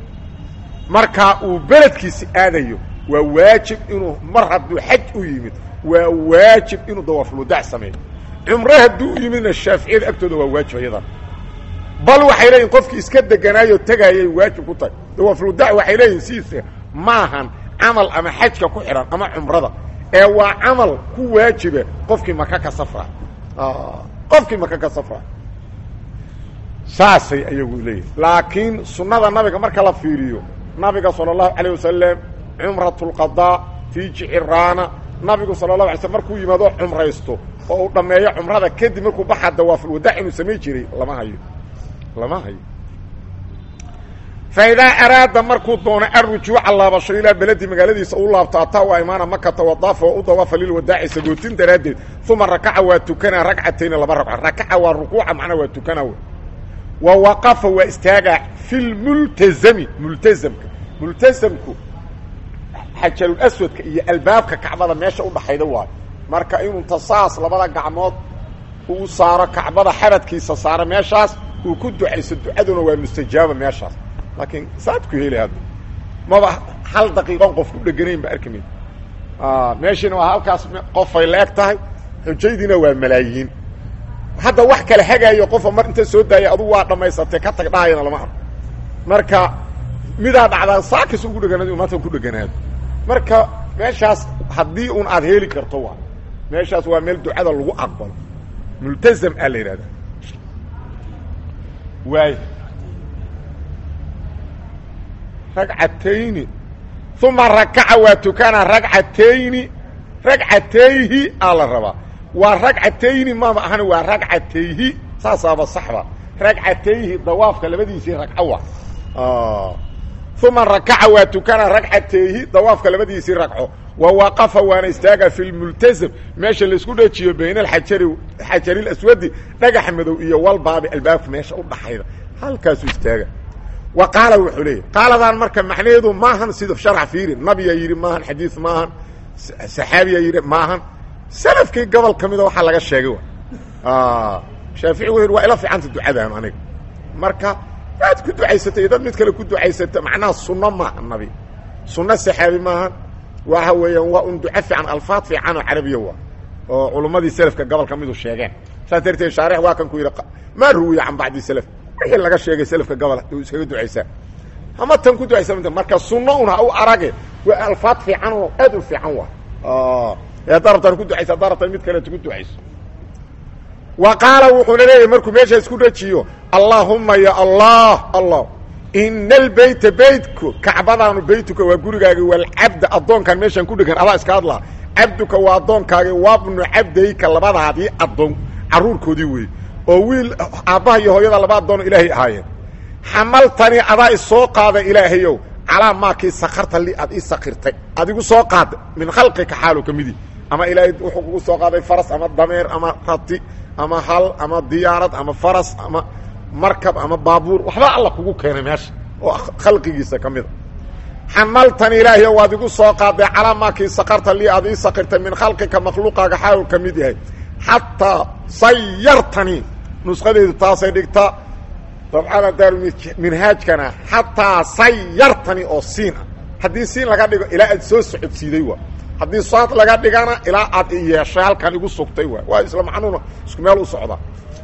markaa uu beledkiisi aadayo waa waajib inuu mar hadduu xaj u yimid waa waajib inuu dawaafulwadaac sameeyo cumro hadduu u yimidna shaaficiyada agtooda waa waajib ayadan bal waxay leeyihin qofkii iska deganaayoo tegaayay waajib ku tahay dawaafulwadaac waxay leeyihin sidiisa maahan camal ama xajka ku xidhan ama cumrada ee waa camal ku waajiba qofkii maka ka safra qofkii maka ka safra saasay ayagu leeyihin laakiin sunnada nabiga marka la fiiriyo nabiga sala allahu calayh wasalam cumrat lqadaa fii jiciraana nabigu sala allahu alay slm markuu yimaado cumraysto oo uu dhammeeyo cumrada kadib markuu baxaa dawaafulwadaac inuu samayn jiray lama hayo lama hayo fa idaa araada markuu doono arrujuuca laabasho ilaa beledi magaaladiisa u laabto ataa waa imaana makata wadaafa waa u dawaafa lilwadaaci sagootin daraaddeed uma rakaca waa tukanaa ragcatayni laba ragco rakaca waa rukuuca macnaa waa tukanaa w wa waqafa waa istaagaa fi lmultazami multazamka multazamku xajarul aswadka iyo albaabka kacbada meesha udhaxayda waayo marka inuu tasaas labada gacmood uu saaro kacbada xabadkiisa saaro meeshaas uu ku ducayso ducaduna waa mustajaaba meeshaas laakiin saad ku heli hadda maba hal daqiiqon qof ku dheganayn ba arki mayd meeshiina waa halkaas qofay la-eg tahay xujaydiina waa malaayiin hadda wax kale hagaayo qofa mar inta soo daaya adugu waa dhammaysatay ka tag dhahayana lama arko marka midaa dhacdaa saakis ugu dheganaad maanta ku dheganaado marka meeshaas haddii un aad heli karto waa meeshaas waa meel ducada lagu aqbalo multazam aa la yidhahda waay ragcatayni uma rakaca waa tukana ragcatayni ragcatayhi aa la rabaa waa ragcatayni mama ahan waa ragcatayhi saasaaba saxba ragcatayhi dawaafka labadiisii ragco wa uma rakaca waa tukana ragcatayhi dawaafka labadiisii ragco wa waqafa waana istaaga fi lmultazam meesha laisku dhejiyo bayna alxajari xajari aswadi dhagax madow iyo walbaabi albaabka meesha udhaxayda halkaasuu istaaga wa qaala wuxuu leeyahy qaaladan marka macnaheedu maahan sida sharax fiiri nabiyaa yidhi maahan xadiid maahan saxaabiyaa yidhi maahan salafkii gobol ka mida waxaa laga sheegay wa shaafici wuxu yidhi waa ila fiicanta ducadaan aniga marka waad ku ducaysatay iyo dad mid kale ku ducaysata macnaha sunno maaha nabi sunno saxaabi maahan waxa weeyaan waa un duco fiican alfaad fiican oo carabiya waa oo culummadii selafka gobolka midu sheegeen saas darteed shaarix waa kan ku yidhi maa ruwiya can bacdi selaf wixii laga sheegay selafka gobol u iskaga ducaysaa ama tan ku ducaysa marka sunno un ha u arage waa alfaad fiican oo aad u fiican waa ee haddaa rabtaan ku ducaysa haddaa rabtaan mid kaleeto ku ducayso wa qaala wuxuuna leeyahy markuu meesha isku dhajiyo allaahumma ya allah allah ina albeyta beytku kacbadaanu beytuka waa gurigaagi walcabda addoonkaan meeshaan ku dhegan adaa iska hadlaa cabduka waa addoonkaagi wabnu cabdayka labadaadii addoon carruurkoodii weeye oo wiil aabbaha iyo hooyada laba addoon ilaahay ahaayeen xamaltani adaa isoo qaada ilaahayow calaa maakii sakarta li aad ii sakirtay adigu soo qaada min khalqika xaalu ka midi ama ilaahay wuxuu kugu soo qaaday faras ama dameer ama rati ama hal ama diyaarad ama faras ama markab ama baabuur waxba alla kugu keenay meesha oo khalqigiisa ka mida xamaltani ilaahayow waad igu soo qaaday calaa maakii sakarta li aad ii sakirtay min khalqika makhluuqaaga xaalu ka mid yahay xataa sayartanii nusqadeedu taasay dhigtaa dabcada daaruminhaajkana xataa sayartani oo siin ah haddii siin laga dhigo ilaa aad soo socodsiiday waa haddii saad laga dhigana ilaa aad i yeeshay halkan igu sugtay waa waa isla macnuuna isku meel u socdaa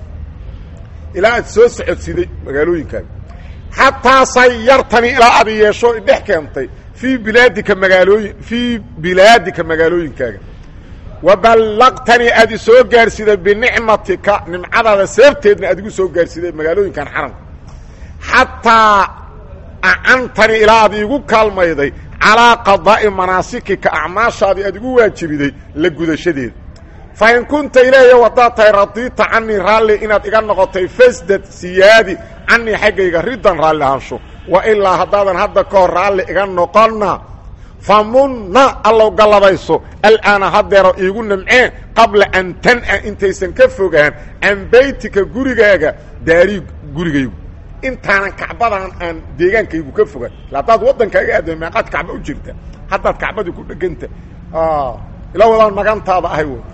ilaa aad soo socodsiiday magaalooyinkaaga xataa sayartani ilaa aad i yeesho idhex keentay fii bilaadika magaalooyin fii bilaadika magaalooyinkaaga waballaqtanii aad i soo gaarsiday binicmatika nimcadaada sababteedna aad igu soo gaarsiday magaalooyinkan xaramka xataa acantanii ilaa aad iigu kaalmayday calaa qadaa'i manaasikika acmaashaadii aad igu waajibiday la gudashadeeda fa in kunta ilaahiyo haddaad tahay radiita canii raalli inaad iga noqotay fasdad siyaadi canii xaggayga riddan raalli ahaansho wa ilaa haddaadan hadda ka hor raalli iga noqonna famunna allow gallabayso alaana haddeero iigu namceen qabla an tan'a intaysan ka fogaan can beytika gurigaaga daarii gurigaygu intaanan kacbadan aan deegaankaygu ka fogaan ila haddaad waddankaaga aadda meeqaad kacba u jirta haddaad kacbadii ku dheganta ilaa wadaan magantaada ahay w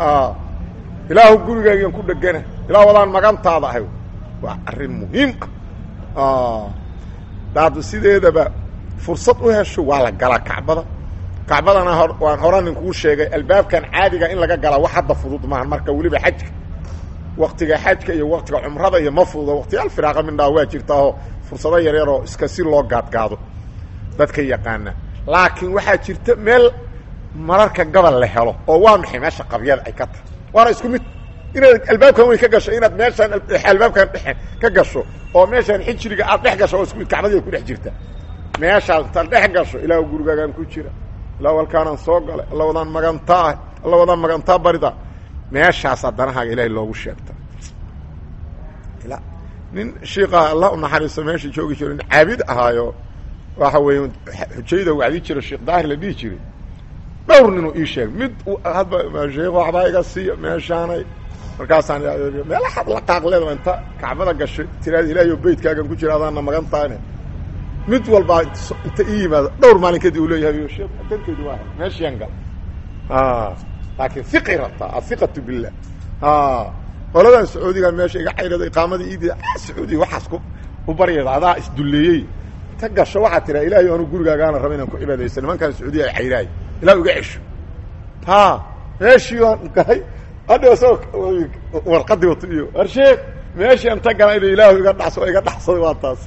ilaahu gurigaagaan ku dhegana ilaa wadaan magantaada ahay waa arrin muhiim ah daad sideedaba fursad u hesho waa la galaa kacbada kacbadana waan horanin kuu sheegay albaabkan caadiga in laga galaa wax hadda fudud maahan marka weliba xajka waktiga xajka iyo waktiga cumrada iyo ma fududo waktiyaal firaaqa mindhaa waa jirtaahoo fursado yaryaroo iska si loo gaadgaado dadka yaqaana laakiin waxaa jirta meel mararka gabal la helo oo waa maxay meesha qabyada ay ka tahay waana isku mid inaad albaabkan weyn ka gasho inaad meeshaan albaabkan dhexe ka gasho oo meeshaan xijriga aad dhex gasho oo isku mid kacbadii ku dhex jirta meeshaas intaad dhex gasho ilaahu gurigaagaan ku jira ilaahu halkaanaan soo galay alla wadaan magantaa alla wadaan magantaa barida meeshaasaa danahaaga ilaahay loogu sheegta nin shiika alla u naxariisto meesha joogi jiro nin caabid ahaayo waxa weeye xujayda wacdi jiro sheekh daahir la dhihi jiray dhowr ninuu ii sheegay mid hadba sheekh waxbaa iga siiya meeshaanay markaasaan meela xad la qaaqleeda inta kacbada gashay tiraada ilaahiyo beytkaagan ku jira adaana magantaane mid walbaa inta ii yimaado dhowr maalin kadib uu leeyahay sheekh danteedu waa meeshaan gal laakiin iqi rabtaa aiqatu billah qoladan sacuudiga meesha iga cayrada iqaamadii iidi sacuudiga waxaas ku u baryada adaa isdulleeyey ta gasho waxaa tiraa ilaahay anu gurigaagaana raba inaan ku cibaadaysa nimankaan sacuudiya ay cayraay ilah iga cesho ha meeshii aan galay hadha isagoo warqadii wato iyo war sheekh meeshii anta galay inu ilaahu iga dhas iga dhaxsaday waa taas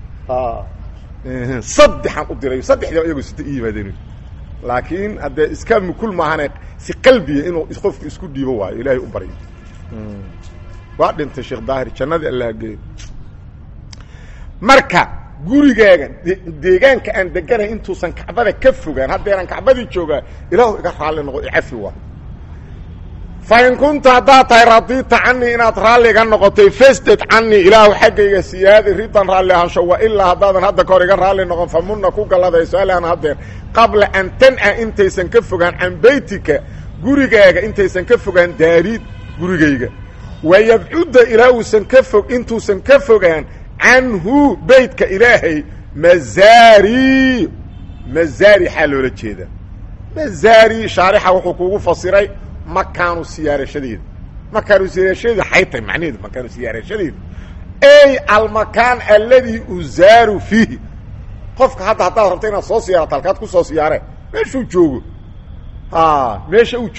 saddexaan u diray saddexdiiba iyagoo sita i yimaadeen laakiin haddee iska mukul maahane si qalbiya inuu qofku isku dhiibo waayo ilaahay u baryo waa dhintay sheekh daahir jannadii allah geey marka gurigaaga deegaanka aan deganahay intuusan kacbada ka fogaan haddeeraan kacbadii joogaa ilaahu iga raalli noqo icafi waa fa in kunta haddaad tahay radiita canii inaad raalli iga noqotay fasdad canii ilaahu xaggayga siyaadi ridan raalli ahaansho wa ilaa haddaadan hadda kahor iga raalli noqon fa munna ku galladayso alaan haddeer qabla an tan'a intaysan ka fogaan can beytika gurigaaga intaysan ka fogaan daariid gurigayga wayabcudda ilaa uusan ka fog intuusan ka fogaan canhu beytka ilaahay mazaari mazaari xaa loola jeedaa mazaari shaarixa wuxuu kugu fasiray makaanu siyaarashadeeda makaanu siyaarashadeeda xay tahay macnaheedu makaanu siyaarashadeeda ey almakaan alladii uzaaru fiihi qofka hadda haddaad rabto inaad soo siyaarato halkaad ku soo siyaareen meeshuu joogo meesha uu joogo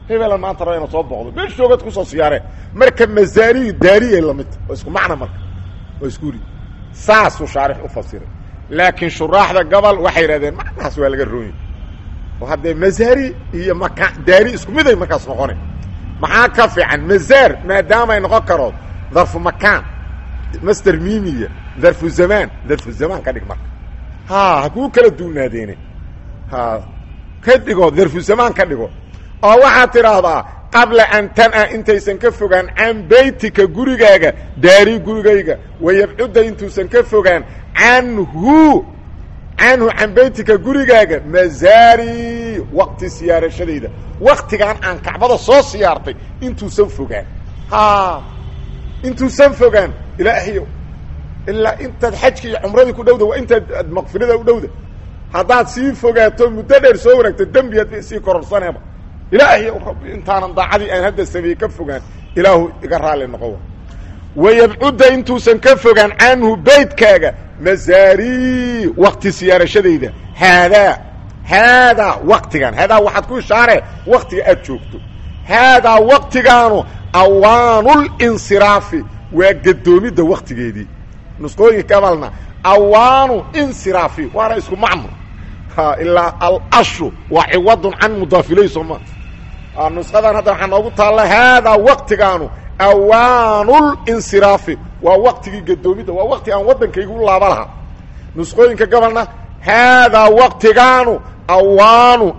hebelan maanta raba ina soo boqdo meeshoogad kusoo siyaareen marka masaariyi daariyay lamidta oo isku macna marka oo isku ri saasuu shaarix u fasiray laakiin shuraaxda gobol waxay yidhahdeen macnahaas waa laga roonya oo haddee masaari iyo maka daari isku miday markaas noqona maxaa ka fiican mazaar maadaamay noqon karo darfu makaan master mimiya darfu zamaan darfu zamaan ka dhig marka ha hakuu kala duunaadeene ha ka dhigo darfu zamaan ka dhigo oo waxaad tidhaahdaa qabla an tana intaysan ka fogaan can beytika gurigaaga daari gurigayga wayabcudda intuusan ka fogaan canhu canhu can beytika gurigaaga mazaari waqti siyaarashadayda waktigan aan kacbada soo siyaartay intuusan fogaan ha intuusan fogaan ilaahayow ilaa intaad xajki iyo cumradii ku dhowda waa intaad maqfirada u dhowda haddaad sii fogaato muddo dheer soo wanaagto dembiyaad sii kororsaneeba ilaahayow rabbi intaanan daacadii aan hadda sameeyey ka fogaan ilaahu iga raalli noqo wayabcudda intuusan ka fogaan canhu beytkaaga mazaari wakti siyaarashadayda haadaa haadaa waktigan haadaa waxaad ku ishaaree waktiga aad joogto haadaa waktigaanu awaanul-insiraafi waa gadoomidda waktigeedii nusqooyinka gabalna awaanu insiraafi waana isku macno ilaa alashu waa ciwadun can mudaafiley sooma nusqadan hadda waxaa noogu taalla haadaa waktigaanu awaanul-insiraafi waa waktigii gadoomidda waa wakti aan waddankayga u laaba lahaa nusqooyinka gabalna haadaa waktigaanu awaanu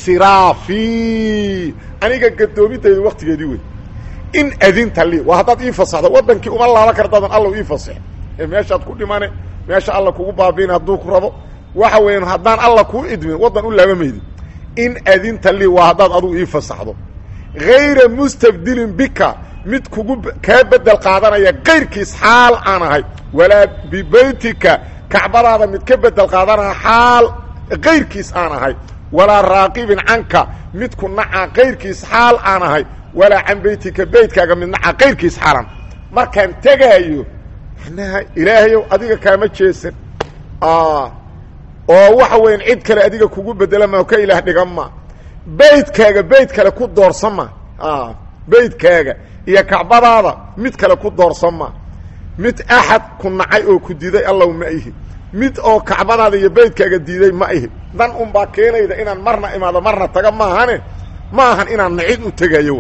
insiraafi aniga gadoomidayda waktigeedii wey in adinta lii waa haddaad ii fasaxdo waddankii uma laaba kartaadan alla ii fasax ee meeshaad ku dhimane meesha alla kugu baabiin hadduu ku rabo waxa weeyaan haddaan alla kuu idmin waddan u laaba maydi in adinta lii waa haddaad adugu ii fasaxdo hayra mustabdilin bika mid kugu kaa bedel qaadanaya kayrkiis xaal aan ahay walaa bibeytika kacbadaada mid ka bedel qaadanaya xaal kayrkiis aan ahay walaa raaqibin canka mid ku naca kayrkiis xaal aan ahay walaa can beytika beytkaaga mid naca kayrkiis xaalan markaan tegaayo manaha ilaahayow adiga kaama jeesan oo waxa weyan cid kale adiga kugu bedela ma ka ilaah dhigan ma beytkaaga beyt kale ku doorsan ma beytkaaga iyo kacbadaada mid kale ku doorsan ma mid axad ku nacay oo ku diiday allow ma ihi mid oo kacbadaada iyo beytkaaga diiday ma ihi dan unbaa keenayda inaan marna imaado marna taga maahane ma ahan inaan nacid u tegayo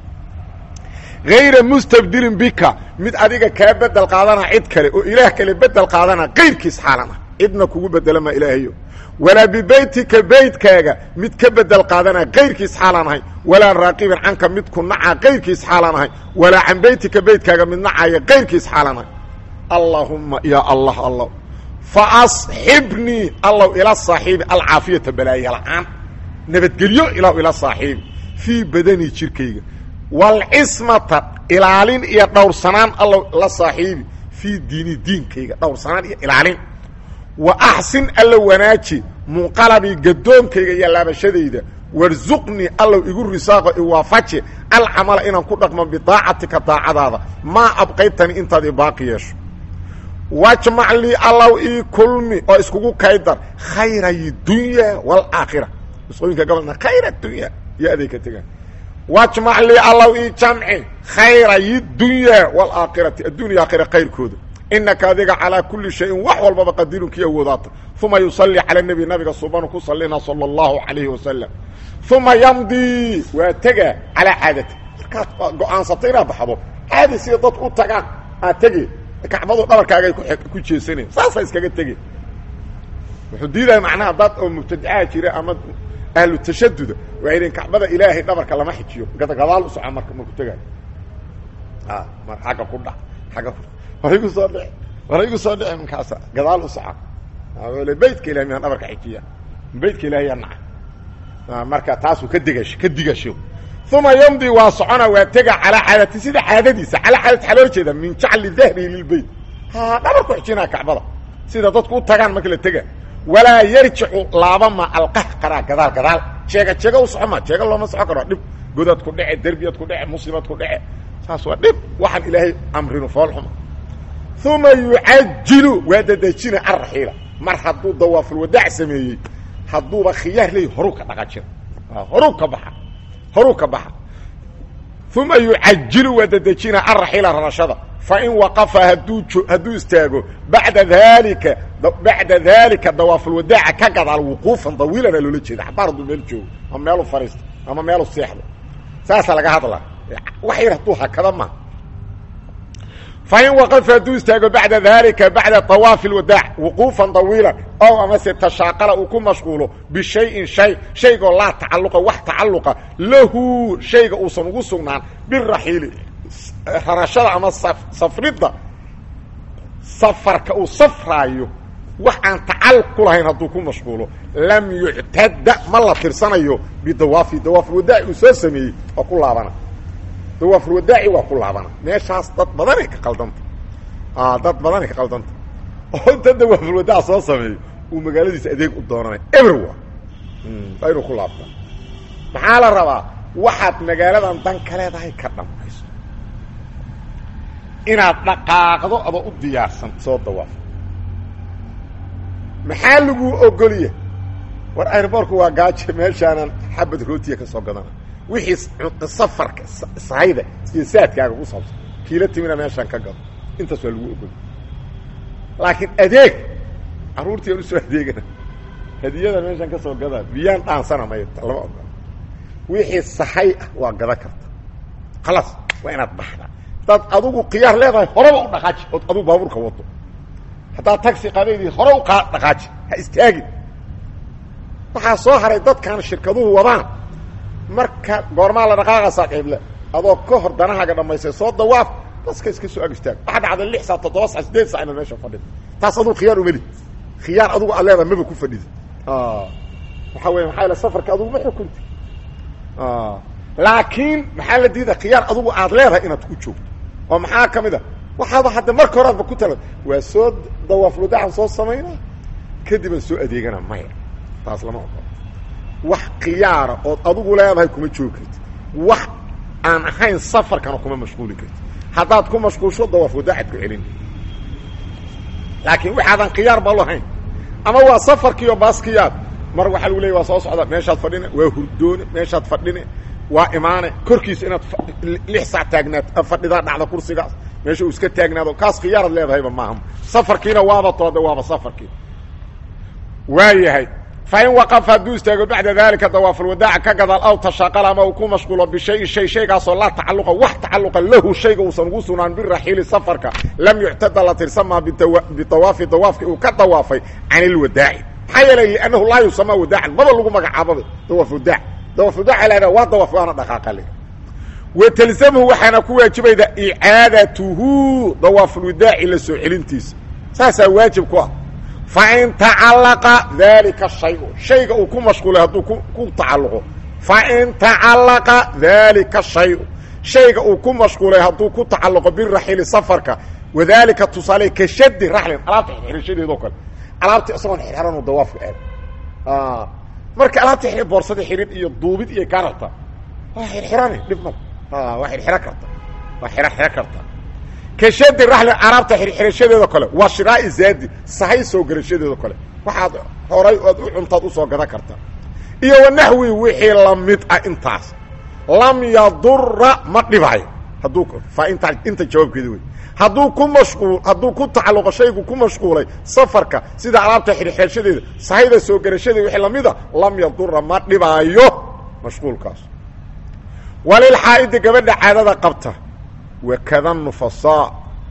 hayra mustabdilin bika mid adiga kaa bedel qaadana cid kale oo ilaah kale bedel qaadana kayrkiis xaalan ah cidna kugu bedelama ilaahayo walaa bibeytika beytkaaga mid ka bedel qaadana kayrkiis xaalaan ahay walaa raaqibin canka mid ku naca kayrkiis xaalaan ahay walaa can beytika beytkaaga mid nacaya kayrkiis xaalaan ahay allaahumma ya allah allah fa asxibnii allow ila saaxiibi alcaafiyata balaaya la-aan nabadgelyo ilaw ila saaxiibi fii badanii jirkayga walcismata ilaalin iyo dhowrsanaan allow la saaxiibi fii diini diinkayga dhowrsanaan iyo ilaalin wa axsin alla wanaaji munqalabii gadoonkayga iyo laabashadayda warsuqnii allow igu risaaqo iwaafaji alcamala inaan ku dhaqmo bidaacatika daacadaada maa abqaytani intaad i baaqi yeesho wajmac lii allow ii kulmi oo iskugu kaydar khayray dunya waalaakhira isqooyinka gobolna khayra dunya iyo aday ka tegaan wajmac lii allow ii jamci khayray dunya waalaakhirati addunya aakhira khayrkooda inaka adiga calىa kuli shayin wax walbaba qadirun kii awoodaata uma yusalli calى nebi nabiga subanu ku salina salى اllahu alayhi wasalam uma yamdi waa tega calaa caadati markaad go-aansato inaad baxdo caadi sida dadku u tagaan aad tege kacbadu dhabarkaagay ku jeesanayn saasa iskaga tege wuxuu diidaya macnaha dad oo mubtadaca jira ama ahlu tashaduda waxay dhihin kacbada ilaahay dhabarka lama xijiyo gadaal u soco marka marku tegaayo mar agga ku dha agga ku war igu soo dhici war igu soo dhici minkaasa gadaal u soco beytka ilahay miaan dhabarka xijiya beytka ilahay yaa naca marka taasuu ka digash ka digasho uma yamdi waa socona waa tega calaa caadati sida caadadiisa calaa caadati waxaa loo jeeda min jacli dahri lilbeyt ha dhabarku xijinaa kacbada sida dadku u tagaan marka la tega walaa yarjicu laabama alqahqara gadaal gadaal jeega jeega u soco ma jeega looma soco karo dhib godad ku dhece derbiyaad ku dhece muslimad ku dhece saas waa dhib waxaan ilaahay amrinu foolxuma uma yucajilu waa dadejina arraxiila mar hadduu dawaafulwadaac sameeyey hadduuba khiyaar leey horuu ka dhaqajira horuu ka baxa horuu ka baxa uma yucajilu waa dedejina araxiila rarashada fain waqafa hadduu hadduu istaago bacda daalika bacda daalika dawaafulwadaaca ka gadaal wuquufan dawiilana loola jeeda xabaar hadduu meel joogo ama meelu fariisto ama meelu seexdo saasaa laga hadlaa wax yar hadduu hakada ma fain waqafa hadduu istaago bacda daalika bacda dawaafi lwadaac wuquufan dawiilan ow amase tashaaqala uu ku mashquulo bishayin shay shaygoo laa tacaluqa wax tacaluqa lahu shayga uusan ugu sugnaan biraxiili rarashada ama safridda safarka uu safraayo wax aan tacalluq ku lahayn hadduu ku mashquulo lam yuctada ma la tirsanayo bidawaafi dawaafulwadaaci uu soo sameeyey oo ku laabana dawaafulwadaaci waa ku laabana meeshaas dad badanay ka qaldanta dad badanay ka qaldanta oo inta dawaafulwadaac soo sameeyo uu magaaladiisa adeeg u doonanay everwa waa inuu ku laabta maxaa la rabaa waxaad magaaladan dan ka leedahay ka dhammayso inaad dhaqaaqdo adoo u diyaarsan soo dawaaf maxaa laguu ogolya war airboorku waa gaaje meeshaanan xabad rootiya ka soo gadana wixii safarka sahayda iyo saadkaaga ku saabsan kiila timina meeshaan ka gado intaas waa lagu ogolya laakiin adeeg carruurtii aan usoo adeegana hadiyadan meeshaan ka soo gadaa biyaan dhaansana may lama ogola wixii sahay ah waa gada karta khalaas waa inaad baxda haddaad adugu khiyaar leedahay horeba u dhaqaaji ood adugu baabuurka wado haddaad taxi qaadaydii hore u qa dhaqaaji ha istaagin waxaa soo haray dadkan shirkaduhu wadaan marka goormaa la dhaqaaqaysaa cible adoo ka hor danahaaga dhamaystay soo dawaaf baska iska soo ag istaag waxaa dhacday lix saa toddoba saa sideed saa inaad meesha fadhida taas adugu khiyaar umeli khiyaar adugu aad leedahay maba ku fadhida waxaa weya maxaa yale safarka adugu ma xukunti laakiin maxaa la diida khiyaar adugu aad leedahay inaad ku joogto oo maxaa ka mid a waxaaba hadda marka horaadba ku tala waa soo dawaafludaacan soo samaynaa kadib aan soo adeegana maya taas lama ogola wax khiyaara ood adugu leedahay kuma joogi karti wax aan ahayn safarkana kuma mashquuli karti haddaad ku mashquulsho dawaafludaacaad ku celin laakiin waxaadan khiyaar ba lahayn ama waa safarkiiyo baaskiyaad mar waxaa lagu leeyay waa soo socda meeshaad fadhine waa hurdoone meeshaad fadhine waa imaane korkiisa inaad lix saac taagnaad fadhidaa dhacda kursigaas meesha uu iska taagnaado kaas khiyaarad leedahayba maaha safarkiina waaba toode waaba safarkii waa yahay fain waqafa hadduu istaago bacda dalika dawaafulwadaaca ka gadaal aw tashaaqala ama uu ku mashquulo bishayin shay shaygaasoo laa tacaluqa wax tacaluqa lahu shayga uusan ugu sugnaan biraxiili safarka lam yuctada la tirsamaa bitawaafi dawaafki uu ka dawaafay can ilwadaaci maxaa yeelay liannahu laa yusamaa wadaacan maba lagu magacaababa dawaaf wadaac dawaaf wadaaca lahada waa dawaaf waana dhaqaaqale watalzamhu waxaana ku waajibayda icaadatuhu dawaafulwadaaci la soo celintiisa saasaa waajib ku ah fain tacalaqa dalika shayu shayga uu ku mashquulay hadduu ku tacalluqo fain tacalaqa dalika shayu shayga uu ku mashquulay hadduu ku tacalluqo biraxili safarka wadalika tusaale ka shadi raxlin alaabta xirxirashadeedoo kale alaabta isagoon xirxiranoo dawaafka aad marka alaabta xir boorsada xirin iyo duubid iyo kaa rabta waa xirxirane dhib mal waa xirxiro karta waa xiro xiro karta kashadi raxli araabta xirxirashadeedo kale waa shiraai zaadi sahay soo garashadeedo kale waxaad horay ood u cuntaad usoo gadan karta iyo wanaxwi wixii lamid ah intaas lam yadura ma dhibaayo hadduu faainta inta jawaabkeeda wey hadduu ku mashquul hadduu ku tacalluqo shaygu ku mashquulay safarka sida alaabta xirxirashadeeda sahayda soo garashadeeda wixii lamida lam yadura ma dhibaayo mashquulkaas walilxaa'idi gabadha caadada qabta wakada nufasaa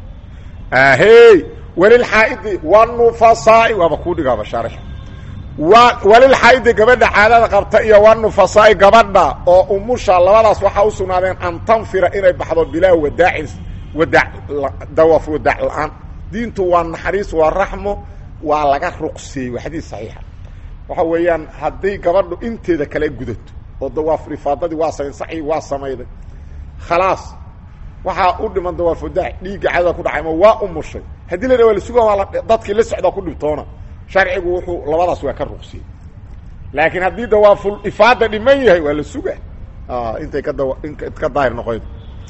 ahey walilxaa'idi wanufasaai waaba kuu dhigaaba shaarix walilxaa'idi gabadha caadada qabta iyo wanufasaai gabadha oo umusha labadaas waxaa u sugnaadeen an tanfira inay baxdo bilaa wadaacin wadaa dawaaf wadaac la-aan diintu waa naxariis waa raxmo waa laga ruqseeyey waa xadiis saxiixa waxa weeyaan hadday gabadhu inteeda kale gudato oo dawaaf rifaadadii waa samayn saxii waa samayday khalaas waxaa u dhiman dawaaf wadaac dhiigga cadada ku dhacay ma waa umushay haddii la dha waa la suga waa dadkii la socdaa ku dhibtoona sharcigu wuxuu labadaas waa ka ruqsiyey laakiin haddii dawaaful ifaada dhiman yahay waa la suga intay ka dawa ka daahir noqoyd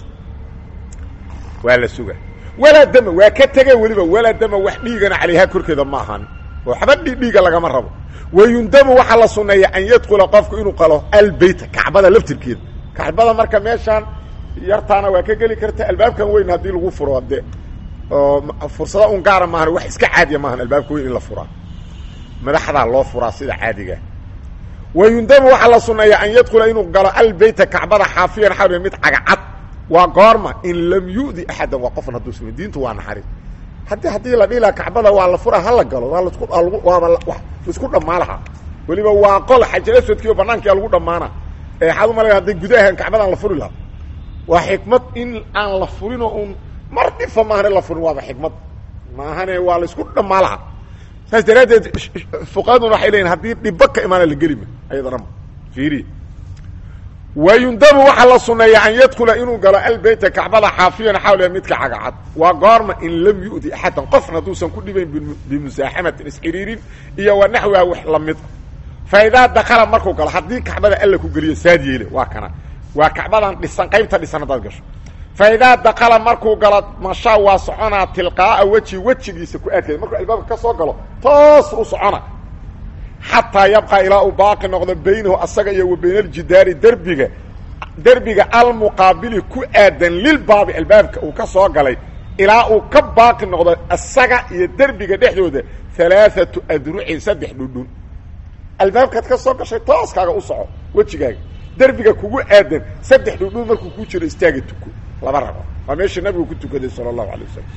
waa la suga walaa dama waa ka tege weliba walaa dama wax dhiigana calayhaa korkeeda ma ahan oo waxba dhiiga lagama rabo wayundamu waxaa la suneeya an yadkula qofku inuu qalo albeyta kacbada laftirkeeda kacbada marka meeshaan yartaana waa ka geli karta albaabkan weyn haddii lagu furo de oo fursada un gaara maahan wax iska caadiya maahan albaabka weyn in la furaa madaxdaa loo furaa sida caadiga wayundamu waxaa la sunneeya an yadkula inuu galo albeyta kacbada xaafiyan xaw mid cagacad waa goorma in lam yu'di axadan waa qofan hadduu sumi diintu waa naxariis haddii haddii la dhihi laha kacbada waa la furaa hala galo waa lasku waaba laisku dhammaa lahaa weliba waa qol xajar aswadkiiyo banaankia lagu dhammaana ee waxaad umalaya hadday gudahan kacbadaan la furi lahaa waa xikmad in aan la furinoo un mar dhifa maahane la furin waaba xikmad maahane waa la isku dhammaa lahaa saas daraaddeed fuqahaduna waxay leeyiin haddii dhiba ka imaana la gelima ayadana ma fiiriya wayundamu waxaa la sunneeya an yadkula inuu galo albeyta kacbada xaafiyan xawliha midka cagacad waa goorma in lam yu'di axadan qofna hadduusan ku dhibayn bimusaaxamatin isxiriirin iyo wa naxwiha wax lamid fa idaa dakala markuu galo haddii kacbada alla ku geliyo saad yeele waa kana waa kacbadan dhisan qaybta dhisan haddaad gasho fa idaa dakala markuu galo mashaa waa soconaa tilqaa'a weji wejigiisa ku aadkaya markuu albaabka ka soo galo toos u socona xataa yabqa ilaa uu baaqi noqdo baynahu asaga iyo wa bayna aljidaari derbiga derbiga almuqaabili ku aadan lilbaabi albaabka uu ka soo galay ilaa uu ka baaqi noqdo asaga iyo derbiga dhexdooda alaaatu adrucin saddex dhudhun albaabkaad ka soo gashay tooskaaga u soco wejigaaga derbiga kugu aadan saddex dhudhun markuu ku jiro istaaga tuko laba rabo waa meesha nabigu ku tukaday sala allahu alay wasalam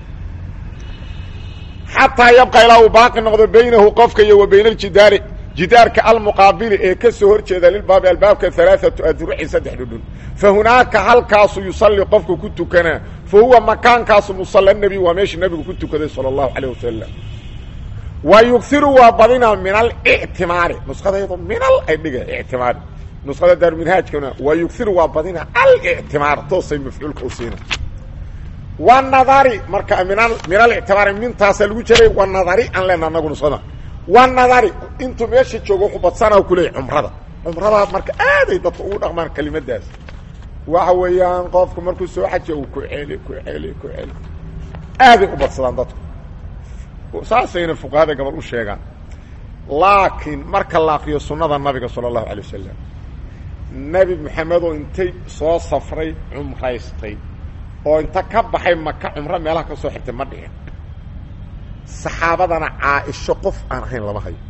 xataa yabqa ilaa uu baaqi noqdo baynahu qofka iyo wa bayna aljidaari jidaarka almuqaabili ee ka soo hor jeeda lilbaabi albaabka alaaatu adrucin saddex dhudhun fa hunaaka halkaasu yusalli qofku ku tukanaa fa huwa makaankaasu musalla nebi waa meesha nebigu ku tukaday sala allahu calayh wasalam wa yugiru waa badina min alictimaari nusqadayado minal ay dhiga ictimaari nusqada daarminhaajkana wa yugiru waa badina alictimaar toosay mafcuulka u siina wanadari marka min min alictibaari mintaasaa lagu jiray wanadari aan leena anagu nusada wanadari intuu meesha joogo wuxuu badsana kuleeyay cumrada cumrada marka aaday dadka ugu dhaqmaan kelimadaas waxa weeyaan qofku markuu soo xajiya uu ku celi ku celi ku celi aaday u badsadaan dadku saasayna fuqahada gabal u sheegaan laakiin marka la akriyo sunnada nabiga sala allahu alay wasalam nebi maxamedoo intay soo safray cumraystay oo inta ka baxay maka cumro meelaha ka soo xirtay ma dhicin saxaabadana caaisho qof aan ahayn lama hayo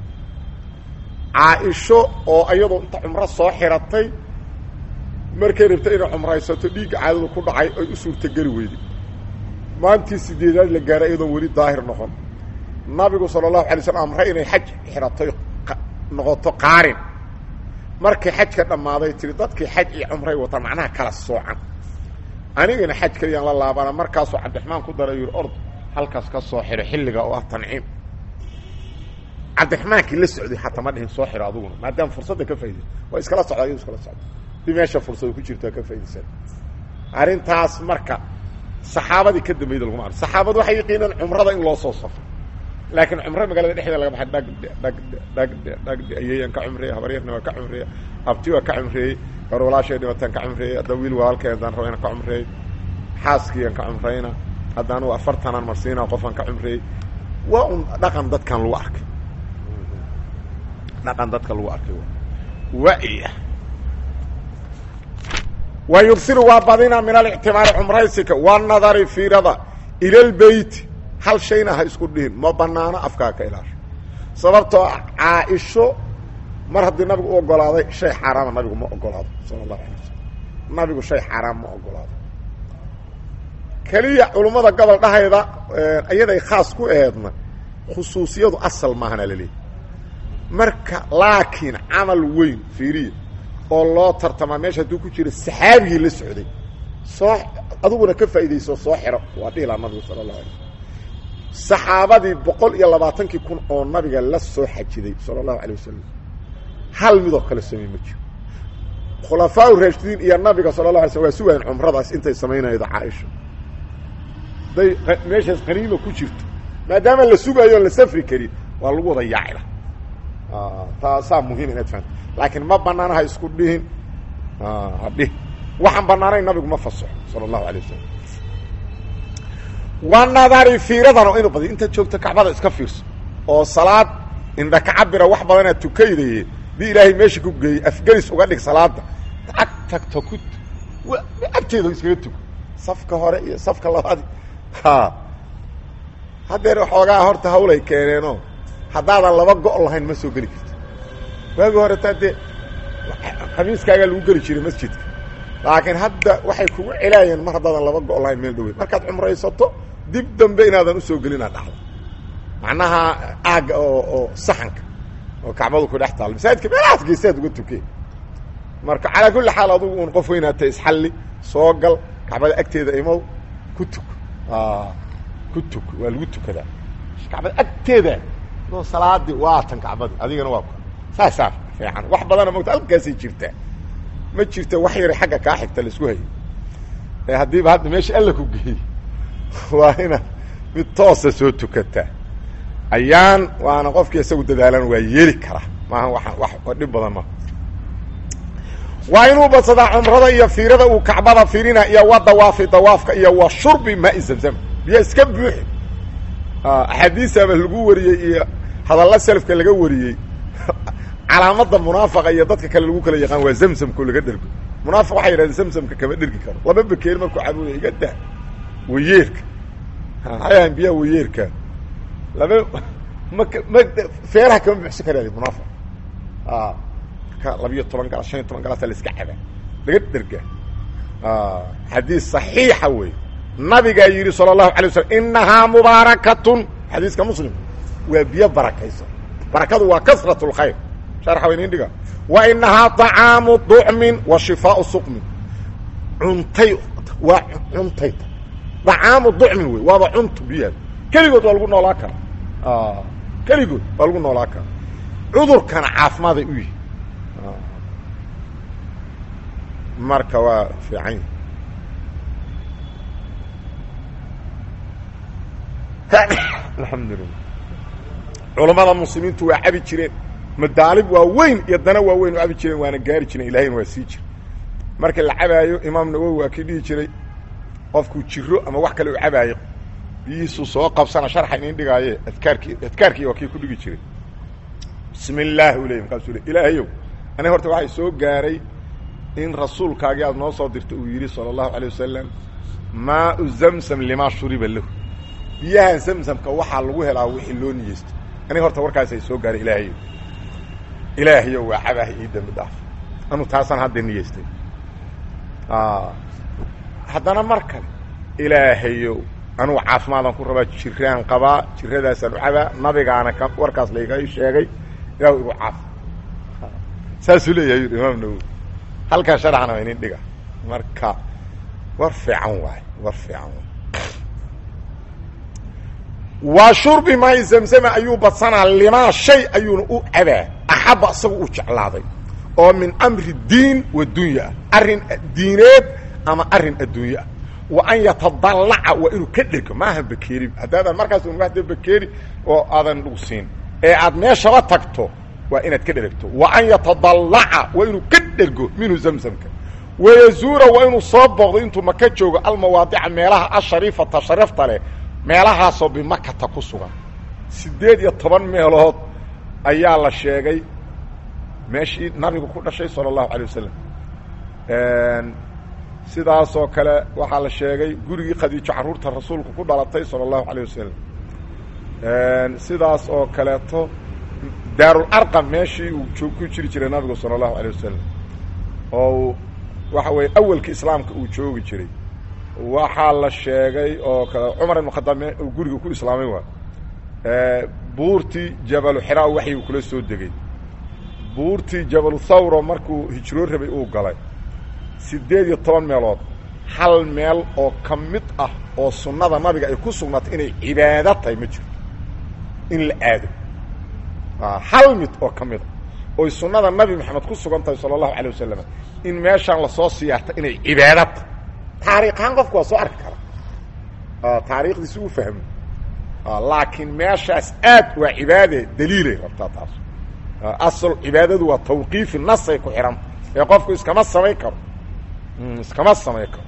caaisho oo iyadoo inta cumro soo xiratay markay rabtay inay cumraysato dhiigga caadadu ku dhacay ay u suurtogeli weyday maantii sideedaad la gaaray iyadoon weli daahir noqon nabigu sala allahu alay slam amre inay xaj xiratoy noqoto qaarin markay xajka dhammaaday tiri dadkii xaj iyo cumray wataan macnaha kala soocan anigana xaj kaliyaan la laabana markaasuu cabdiraxmaan ku daray yidhi ord halkaas ka soo xiro xilliga oo ah tanciim cabdiraxmaankii la socday xataa ma dhihin soo xiro aduguna maadaama fursadda ka faidaysa waa iskala socda iyadu iskala socda di meesha fursada ku jirto ka faidaysan arrintaas marka saxaabadii ka dambayda laguma ar saxaabadu waxay yaqiinaan cumrada in loo soo safro laakiin cumro magaalada dhexdeeda laga baxay dhagdhe dhagdhe dhagdhe dhagdhe ayeeyaan ka cumreeyey habaryarna waa ka cumreeyey abti waa ka cumreeyey gabar walaashay dhibataan ka cumreeyey hadda wiil walaalkay haddaan rabo inaan ka cumreey xaaskiiaan ka cumrayna haddaan u afartanaan marsiina qofaan ka cumreeyey waa un dhaqan dadkan lagu arkay dhaqan dadka lagu arkay waya wa yugsiru waa badina min alictimaari cumraysika wanadari fiirada ila lbeyti hal shayna ha isku dhihin ma banaano afkaa ka ilaasho sababtoo ah caaisho mar haddii nabigu u ogolaaday shay xaaraama nabigu ma ogolaado sala allahu alay wasalam nabigu shay xaaraam ma ogolaado keliya culummada gobol dhahayda iyaday khaas ku aheedna khusuusiyadu asal maahana laleeyahy marka laakiin camal weyn fiiriya oo loo tartamaa meesha hadduu ku jiro saxaabigii la socday soo adiguna ka faa'iidayso soo xiro waa dhihilaa nabigu sala allahu alay slam saxaabadii boqol iyo labaatankii kun oo nabiga la soo xajiday sala allahu alay wasalam hal midoo kale samey ma jiro khulafaa raashidiin iyo nabiga sala la alay slam waa sugayan cumradaas intay samaynaydo caaisha hadday meeshaas qaniima ku jirto maadaama la sugayo on la safri karin waa lagu wada yaacila taasaa muhiim inaad fahamto laakiin ma banaana ha isku dhihin hadhih waxaan banaanayn nabigu ma fasaxo sala allahu alay wasalam wanadari fiiradana inu badi intaad joogto kacbada iska fiirso oo salaad indha ka cabira wax badanaad tukaydaye dii ilaahay meesha ku geeyey afgelis uga dhig salaada tagto ku agteeda iskaga tugo safka hore iyo safka labaad ha haddeer waxoogaa horta hawlay keeneenoo haddaadan laba go' lahayn ma soo geli karto waagi hore taa dee khamiiskaagaa lagu geli jiray masjidka laakiin hadda waxay kugu celaayeen mar haddaadan laba go' lahayn meel dhaweyn markaad cumraysato dib dambe inaadan usoo gelinaa dhacdo macnaha aagga oo oo saxanka oo kacbadu ku dhex taal masaajidka meelahaas geesaad uga tukeen marka calaa kulli xaal adugu un qof weynaata isxalli soo gal kacbada agteeda imow ku tuk ku tuk waa lagu tukadaa kacbada agteeda no salaadii waa tan kacbadi adigana waa ku saasaa fiican wax badana mogta halkaasay jirtaa ma jirta wax yara xagga kaa xigta laisku hayo ee haddiiba hadda meesha alla ku geeyey waa inaad mid toosa soo tukataa ayaan waana qofkii isagu dadaalan waa yeeli karaa maaha waa wax dhib badan maha waa inuu badsadaa cumrada iyo fiirada uu kacbada fiirina iyo wa dawaafi dawaafka iyo wa shurbi maai zamzam biyo iska buuxi axaadiisaba lagu wariyey iyo hadalla selafka laga wariyey calaamada munaafaqa iyo dadka kale lagu kala yaqaan waa zamzamko laga dhergo munaafiq waxay yidhahdeen zamzamka kama dhergi karo laba bakeeri markuu cabuya iga daa wayeerka maxay ahayn biyaha wayeerka laba mak ma feeraha kama buxsan karaadi munaafiq marka labiyo toban galas shan iyo toban galasa la iska cabaa laga dhergaa xadiis صaxiixa wey nabigaa yidhi salى الlahu alay waslam inahaa mubaarakatun xadiiska muslim waa biyo barakaysan barakadu waa kasrat اlkhayr sharxa wa inin dhiga wa inahaa طacaamu ducmin wa shifaaءu suqmin cuntay waa cuntay طacaamu ducmin wey waaba cuntu biyaha keligood waa lagu noolaa karaa keligood waa lagu noolaa karaa cudurkana caafimaaday u yihi marka waa fiican yahi alxamdulilah culammada muslimiintu waa cabi jireen madaalib waa weyn iyo dana waa weyn u cabi jireen waana gaari jireen ilahayna waa sii jira marka la cabaayo imaam nawowi waa kii dhihi jiray qofkuu jiro ama wax kale u cabaayo biyihiisuu soo qabsana sharxa inin dhigaaye adkaarkii adkaarkii waa kii ku dhigi jiray bismi illaahi u ley markaasuu le ilaahayow aniga horta waxay soo gaaray in rasuulkaagii aad noo soo dirtay uu yidhi salى الlahu عalيه wasalam maau zamzam limaa shuriba lahu biyaha zamzamka waxaa lagu helaa wixii loo niyeysto aniga horta warkaasay soo gaaray ilaahayow ilaahayow waa cabaha ii dembi dhaaf anu taasaan hadda niyeystay haddana mar kale ilaahayow anugu caafimaadaan ku rabaa jiraan qabaa jiradaasaan u cabaa nabigaana ka warkaas layga sheegay ilah igu caafi saasuu leeyahay imaam nawowi halkan sharxana waa inin dhiga marka war fiican waay war fiican waay waa shurbi maay zamzama ayuu badsanaa limaa shay ayuuna u cabaa axabba isaga uu jeclaaday oo min amri diin wa dunya ah arrin diineed ama arrin adduunye ah wa an yatadallaca waa inuu ka dhergo maaha bakeeri haddaadan markaas un wada bakeeri oo aadan lagu siin ee aad meeshaba tagto waa inaad ka dhergto wa an yatadallaca waa inuu ka dhergo minhu zamzamka wayazuura waa inuu soo booqdo intuu maka joogo almawaadica meelaha ashariifata sharafta leh meelahaasoo bimakata ku sugan siddeed iyo toban meelood ayaa la sheegay meeshii nabigu ku dhashay sala allahu alay wasalam sidaasoo kale waxaa la sheegay gurigii khadiijo carruurta rasuulku ku dhalatay sala allahu alayh wasalam sidaas oo kaleeto daarul arqam meeshii uu joog ku jiri jiray nabigu sala allahu alayh wasalam oo waxa weeye awalka islaamka uu joogi jiray waxaa la sheegay oo kale cumar ibn khadaab uu guriga ku islaamay waa buurtii jabalu xiraa waxyuu kula soo degay buurtii jabalu thawro markuu hijroo rabay uu galay siddeed iyo toban meelood hal meel oo ka mid ah oo sunnada nabiga ay ku sugnaatay inay cibaado tahay ma jirto in la aado hal mid oo ka mid a oy sunnada nabi maxamed ku sugan tahay sala allahu alay wasalam in meeshaan lasoo siyaarta inay cibaado tahay taariikhaan qofku waa soo arki karaa taariikhdiisi uu fahmo laakiin meeshaas aad waa cibaade daliilay rabtaa taas asal cibaadadu waa tawqiifi nasay ku xihanta ee qofku iskama samayn karo iskama samayn karo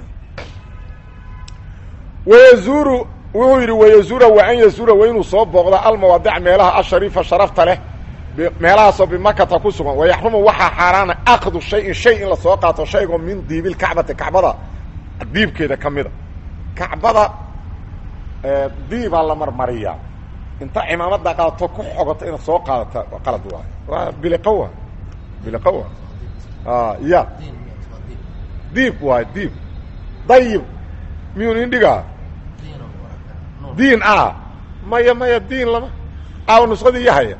wayazuuru wuxuu yidhi wayazuura wa an yazuura waa inuu soo booqda almawaadic meelaha ashariifa sharafta leh meelahaasoo bimakata ku sugan wayaxrumu waxaa xaaraana akdu shayin shay in lasoo qaato shaygoo min diibilkacbati kacbada diibkeeda ka mida kacbada diibaa la marmariyaa inta cimaamada qaadato ku xogoto inaad soo qaadata qalad waay waa biliqowa biliqowa ya diib waay diib dayib miyun indhigaa diin a maya maya diin lama aaw nusqadii yahaya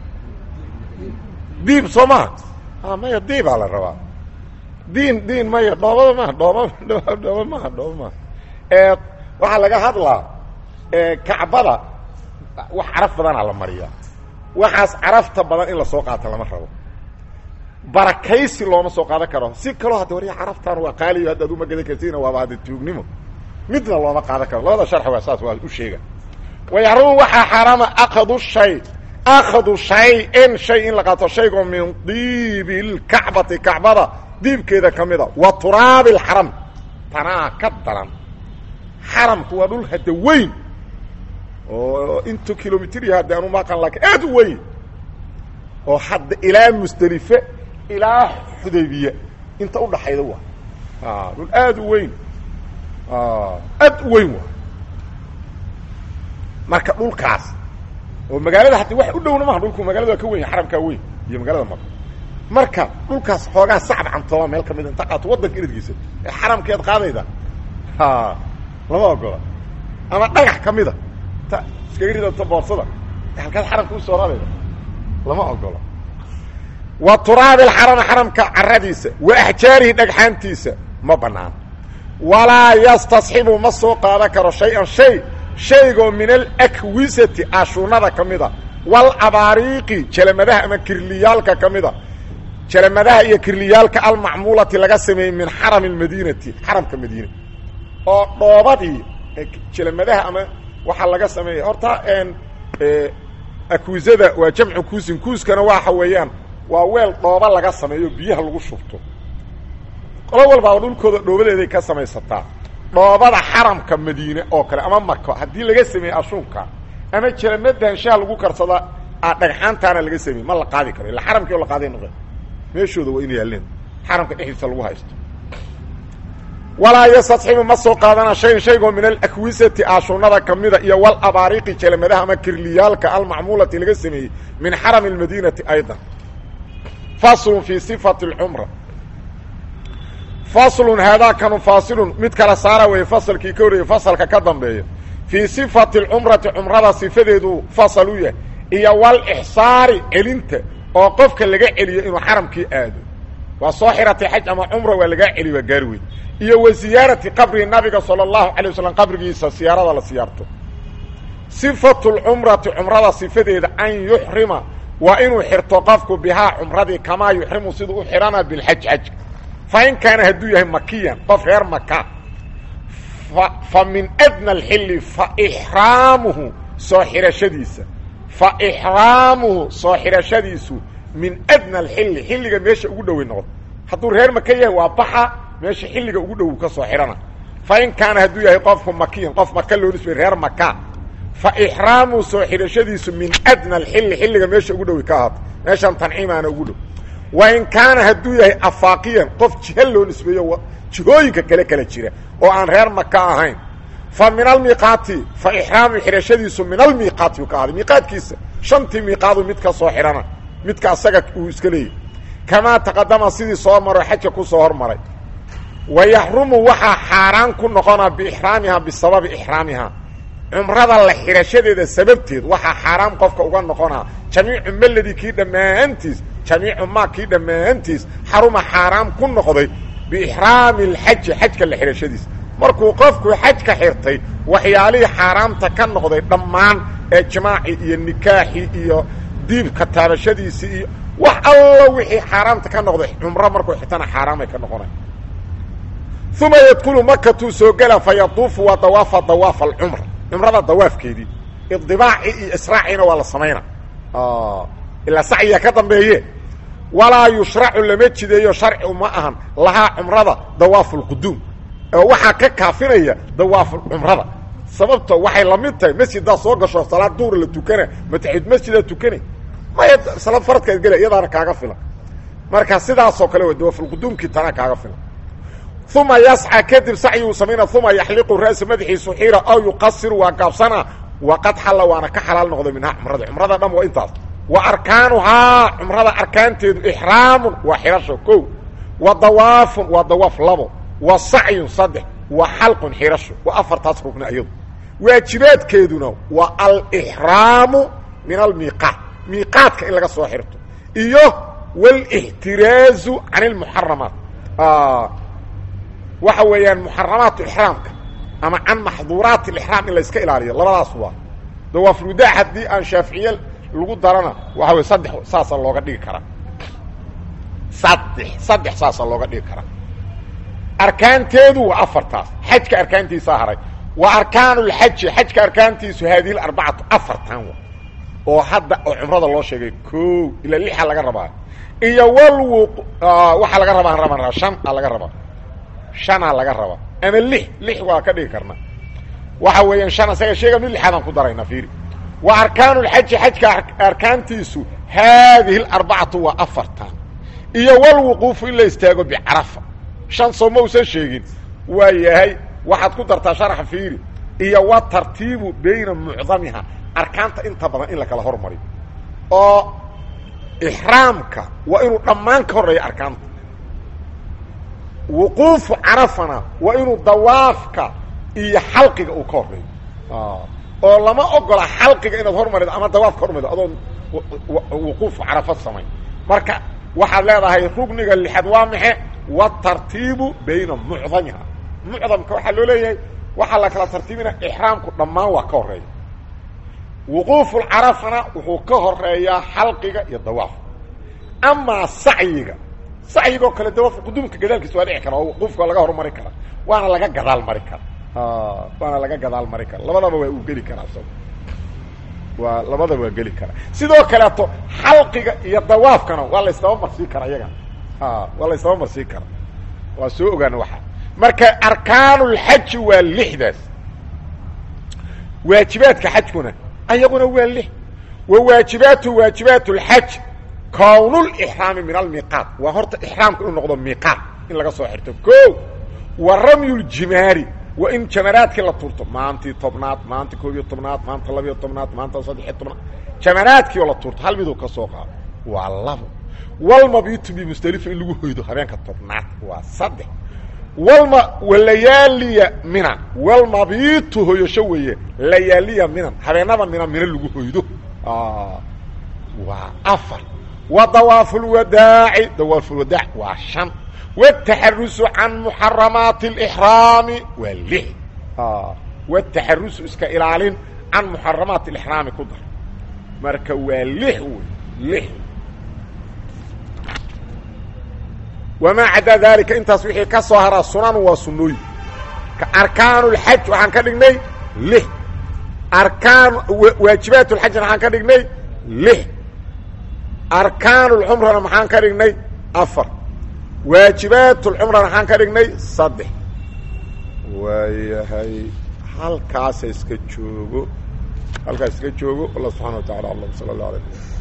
diib soo maha maya diibaa la rabaa diin diin maya dhoobada maha dhooba dhooba maha dhooba maha waxaa laga hadlaa kacbada wax caraf badanaa la mariyaa waxaas carafta badan in lasoo qaato lama rabo barakaysi looma soo qaadan karo si kaloo hadda warya caraftaan waa qaaliyo hadda ad uma gadan kartina waaba hadda tuugnimo midna looma qaadan karo labada sharxi waa saas waa u sheega wayaxrumu waxaa xaaraama akadu shay akadu shay-in shay in la qaato shaygoo min diibi lkacbati kacbada diibkeeda ka mida wa turaabi lxaram tanaa ka daran xaramku waa dhul hadda weyn oo intu kilomitr hadda anu maqan laakiin aad u weyn oo hadda ilaa musdelife ilaa xudaybiya inta udhaxayda waa dhul aad u weyn aad u weyn waa marka dhulkaas oo magaalada hadda wax u dhowna maha dhulku magaalada waa ka weyn xaramkaa weyn iyo magaalada maka marka dhulkaas xoogaa sacab cantooba meel ka mida inta qaato waddanka inadgiisa ee xaramkeed qaadayda lama ogola ama dhagax ka mida ta iskaga ridata boorsada halkaad xaramka usoo rarayda lama ogola wa turaabi lxarami xaramka caradiisa wa axjaarihi dhagxaantiisa ma banaan walaa yastasxibu ma soo qaadan karo shay-an shay shaygoo min alakwisati ashuunada ka mida walabaariiqi jalamadaha ama kirliyaalka ka mida jalamadaha iyo kirliyaalka almacmuulati laga sameeyey min xarami lmadiinati xaramka madiina oo dhoobadii jalamadaha ama waxaa laga sameeyey horta akwisada waa jamcu kuusin kuuskana waxa weeyaan waa weel dhooba laga sameeyo biyaha lagu shubto qolo walbaaba dhulkooda dhoobadeeday ka samaysataa dhoobada xaramka madiine oo kale ama mako haddii laga sameeye ashuunka ama jalamada hanshaha lagu karsada dhagxaantaana laga sameeye ma la qaadi karo illa xaramkii oo la qaaday noqe meeshooda waa ina yaaleen xaramka dhexdiisa lagu haysto walaa yastasxibu ma soo qaadana shayn shaygoo min alakwisati aashuunada ka mida iyo walabaariiqi jalamadaha ama kirliyaalka almacmuulati laga sameeyey min xarami lmadiinati aydan faslun fii sifati lcumra faslun haadaakanu faasilun mid kala saara weeye fasalkii ka horreeyey fasalka ka dambeeya fii sifati alcumrati cumrada sifadeedu fasal u yahay iyo walixsaari celinta oo qofka laga celiyo inuu xaramkii aado waa soo xiratay xaj ama cumra waa lagaa celi waa gaari weyn iyo wa ziyaarati qabri nabiga sala allahu calay wasalam qabrigiisa siyaarada la siyaarto sifatu lcumrati cumrada sifadeeda an yuxrima waa inuu xirto qofku bihaa cumradii kamaa yuxrimu siduu u xihana bilxaj xajka fa in kaana hadduu yahay makiyan qof reer maka fa min adna alxilli fa ixraamuhu soo xirashadiisa fa ixraamuhu soo xirashadiisu min adna alxilli xilliga meesha ugu dhowey noqdo hadduu reer maka yahay waa baxa meesha xilliga ugu dhow ka soo xihana fa in kaana hadduu yahay qofku makiyan qof maka loo nisbay reer maka fa ixraamuhu soo xidhashadiisu min adna alxilli xilliga meesha ugu dhowi ka ahaato meeshan tanciimaana ugu dhow wa in kaana hadduu yahay afaaqiyan qof jiha loo nisbeeyo jihooyinka kale kala jira oo aan reer maka ahayn fa min almiiqaati fa ixraamu xidhashadiisu min almiiqaati uu ka ahaaday miiqaadkiisa shantii miiqaadu mid ka soo xidhana midka asaga uu iska leeyahy kamaa taqadama sidii soo maro xajka ku soo hormaray wa yaxrumu waxaa xaaraan ku noqonaa biixraamihaa bisababi ixraamihaa cumrada la xidhashadeeda sababteed waxaa xaaraam qofka uga noqonaa jamiicu meladi kii dhammaantiis jamiicu maa kii dhammaantiis xaruma xaaraam ku noqday biixraami alxaji xajka la xidhashadiisa markuu qofku xajka xirtay waxyaalihii xaaraamta ka noqday dhammaan ee jimaaci iyo nikaaxi iyo diibka taabashadiisii iyo wax allo wixii xaaraamta ka noqday cumro markuu xirtana xaaraamay ka noqonay uma yadkulu makatuu soo gela fa yaduufu waa dawaafa dawaafa alcumra cumrada dawaafkeedii idibaaci iyo israaciina waa la samayna ilaa sacyiga ka dambeeye walaa yushracu lama jideeyo sharci uma ahan lahaa cumrada dawaafu lquduum oo waxaa ka kaafinaya dawaafu cumrada sababto waxay la mid tahay masjiddaa soo gasho salaad duhur la tukana mataxid masjidaa tukana maya salaad faradkaad gela iyadaana kaaga filan marka sidaasoo kale w dawaafulquduumkii tanaa kaaga filan uma yasca kadib sacyiguu samayna uma yaxliqu ra'sa madaxiisu xiira aw yuqasiru waa gaabsana waqad xalla waana ka xalaal noqday minhaa cumrada cumrada dham waa intaas wa arkaanuhaa cumrada arkaanteedu ixraamun waa xirasho ko wa dawaafun waa dawaaf labo wa sacyun saddex wa xalqun xirasho waa afartaas rugna iyadu waajibaadkeeduna waa alixraamu min almiiqaat miiqaadka in laga soo xirto iyo wاlاxtiraazu can اlmuxaramaat waxa weeyaan muxaramaat ixraamka ama can maxduuraat اlixraam in la iska ilaaliyo labadaas waa dawaafulwadaac haddii aan shaaficiye lagu darana waxa wey saddex saasa looga dhigi karaa saddex saddex saasa looga dhigi karaa arkaanteedu waa afartaas xajka arkaantiisaa haray wa arkaan اlxaji xajka arkaantiisu haadihi arbacatu afartan wa oo hadda oo cumrada loo sheegay ko ilaa lixa laga rabaa iyo walwu waxaa laga rabaa raba shan a laga rabaa shanaa laga rabaa ama lix lix waa ka dhigi karna waxa weeyaan shan isaga sheega mid lixaadaan ku darayna fiiri wa arkaanu lxaji xajka arkaantiisu haadihi arbacatu waa afartan iyo walwuquufu in la istaago bicarafa shan soo ma usan sheegin waa yahay waxaad ku dartaa sharaxa fiiri iyo wa tartiibu bayna mucdamiha arkaanta inta badan in la kala hormariyo oo ixraamka waa inuu dhammaan ka horreeyo arkaanta wuquufu carafana waa inuu dawaafka iyo xalqiga uu ka horreeyo oo lama ogola xalqiga inaad hormarido ama dawaafka hormarido adoon wuquufu carafa samayn marka waxaad leedahay rugniga lixaad waa maxe watartiibu bayna mucdamiha mucdamka waxaa loo leeyahay waxaa la kala tartiibina ixraamku dhammaan waa ka horreeya wuquufulcarafana wuxuu ka horeeyaa xalqiga iyo dawaafka amaa sacyiga sacyigoo kale dawaafka quduumka gadaalkiisa waa dhici kara oo wuquufka waa laga hormari karaa waana laga gadaal mari kara waana laga gadaal mari kara labadaba waa uu geli karaa isaga waa labadaba waa geli karaa sidoo kaleeto xalqiga iyo dawaafkana waa la ysdaba marsii karaa iyagana waa la ysdaba marsii karaa waa soo ogaana waxaa marka arkaanulxaji waa lixdaas waajibaadka xajkuna ayaguna waa lix wa waajibaatu waajibaat اlxaj kownulixraami min almiiqaat waa horta ixraamka inuu noqdo miiqaat in laga soo xirto ko wa ramyu ljimaari waa in jamaraadkii la turto maantii tobnaad maanta koob iyo tobnaad maanta labiyo tobnaad maanta saddexiyo tobnaad jamaraadkii oo la turto hal miduu ka soo qaado waa labo walmabitu bimusdelifa in lagu hoydo habeenka tobnaad waa saddex walma walayaaliya minan walmabitu hoyasho weeye layaaliya minan habeenada minan mina lagu hoydo waa afar wa dawaafulwadaaci dawaafulwadaac waa shan wataxarusu can muxaramaati اlixraami waa lix wataxarusu iska ilaalin can muxaramaati اlixraami ku dar marka waa lix wey lix wamaa cadaa daalika intaas wixii ka soo haraa sunan waa sunooyin arkaan اlxaj waxaan ka dhignay lix arkaan waajibaat اlxajna waxaan ka dhignay lix arkaan اlcumrana maxaan ka dhignay afar waajibaat اlcumrana maxaan ka dhignay saddex waayahay halkaasa iska joogo halkaas iska joogo allah subxana wa tacala alam sala اllah alay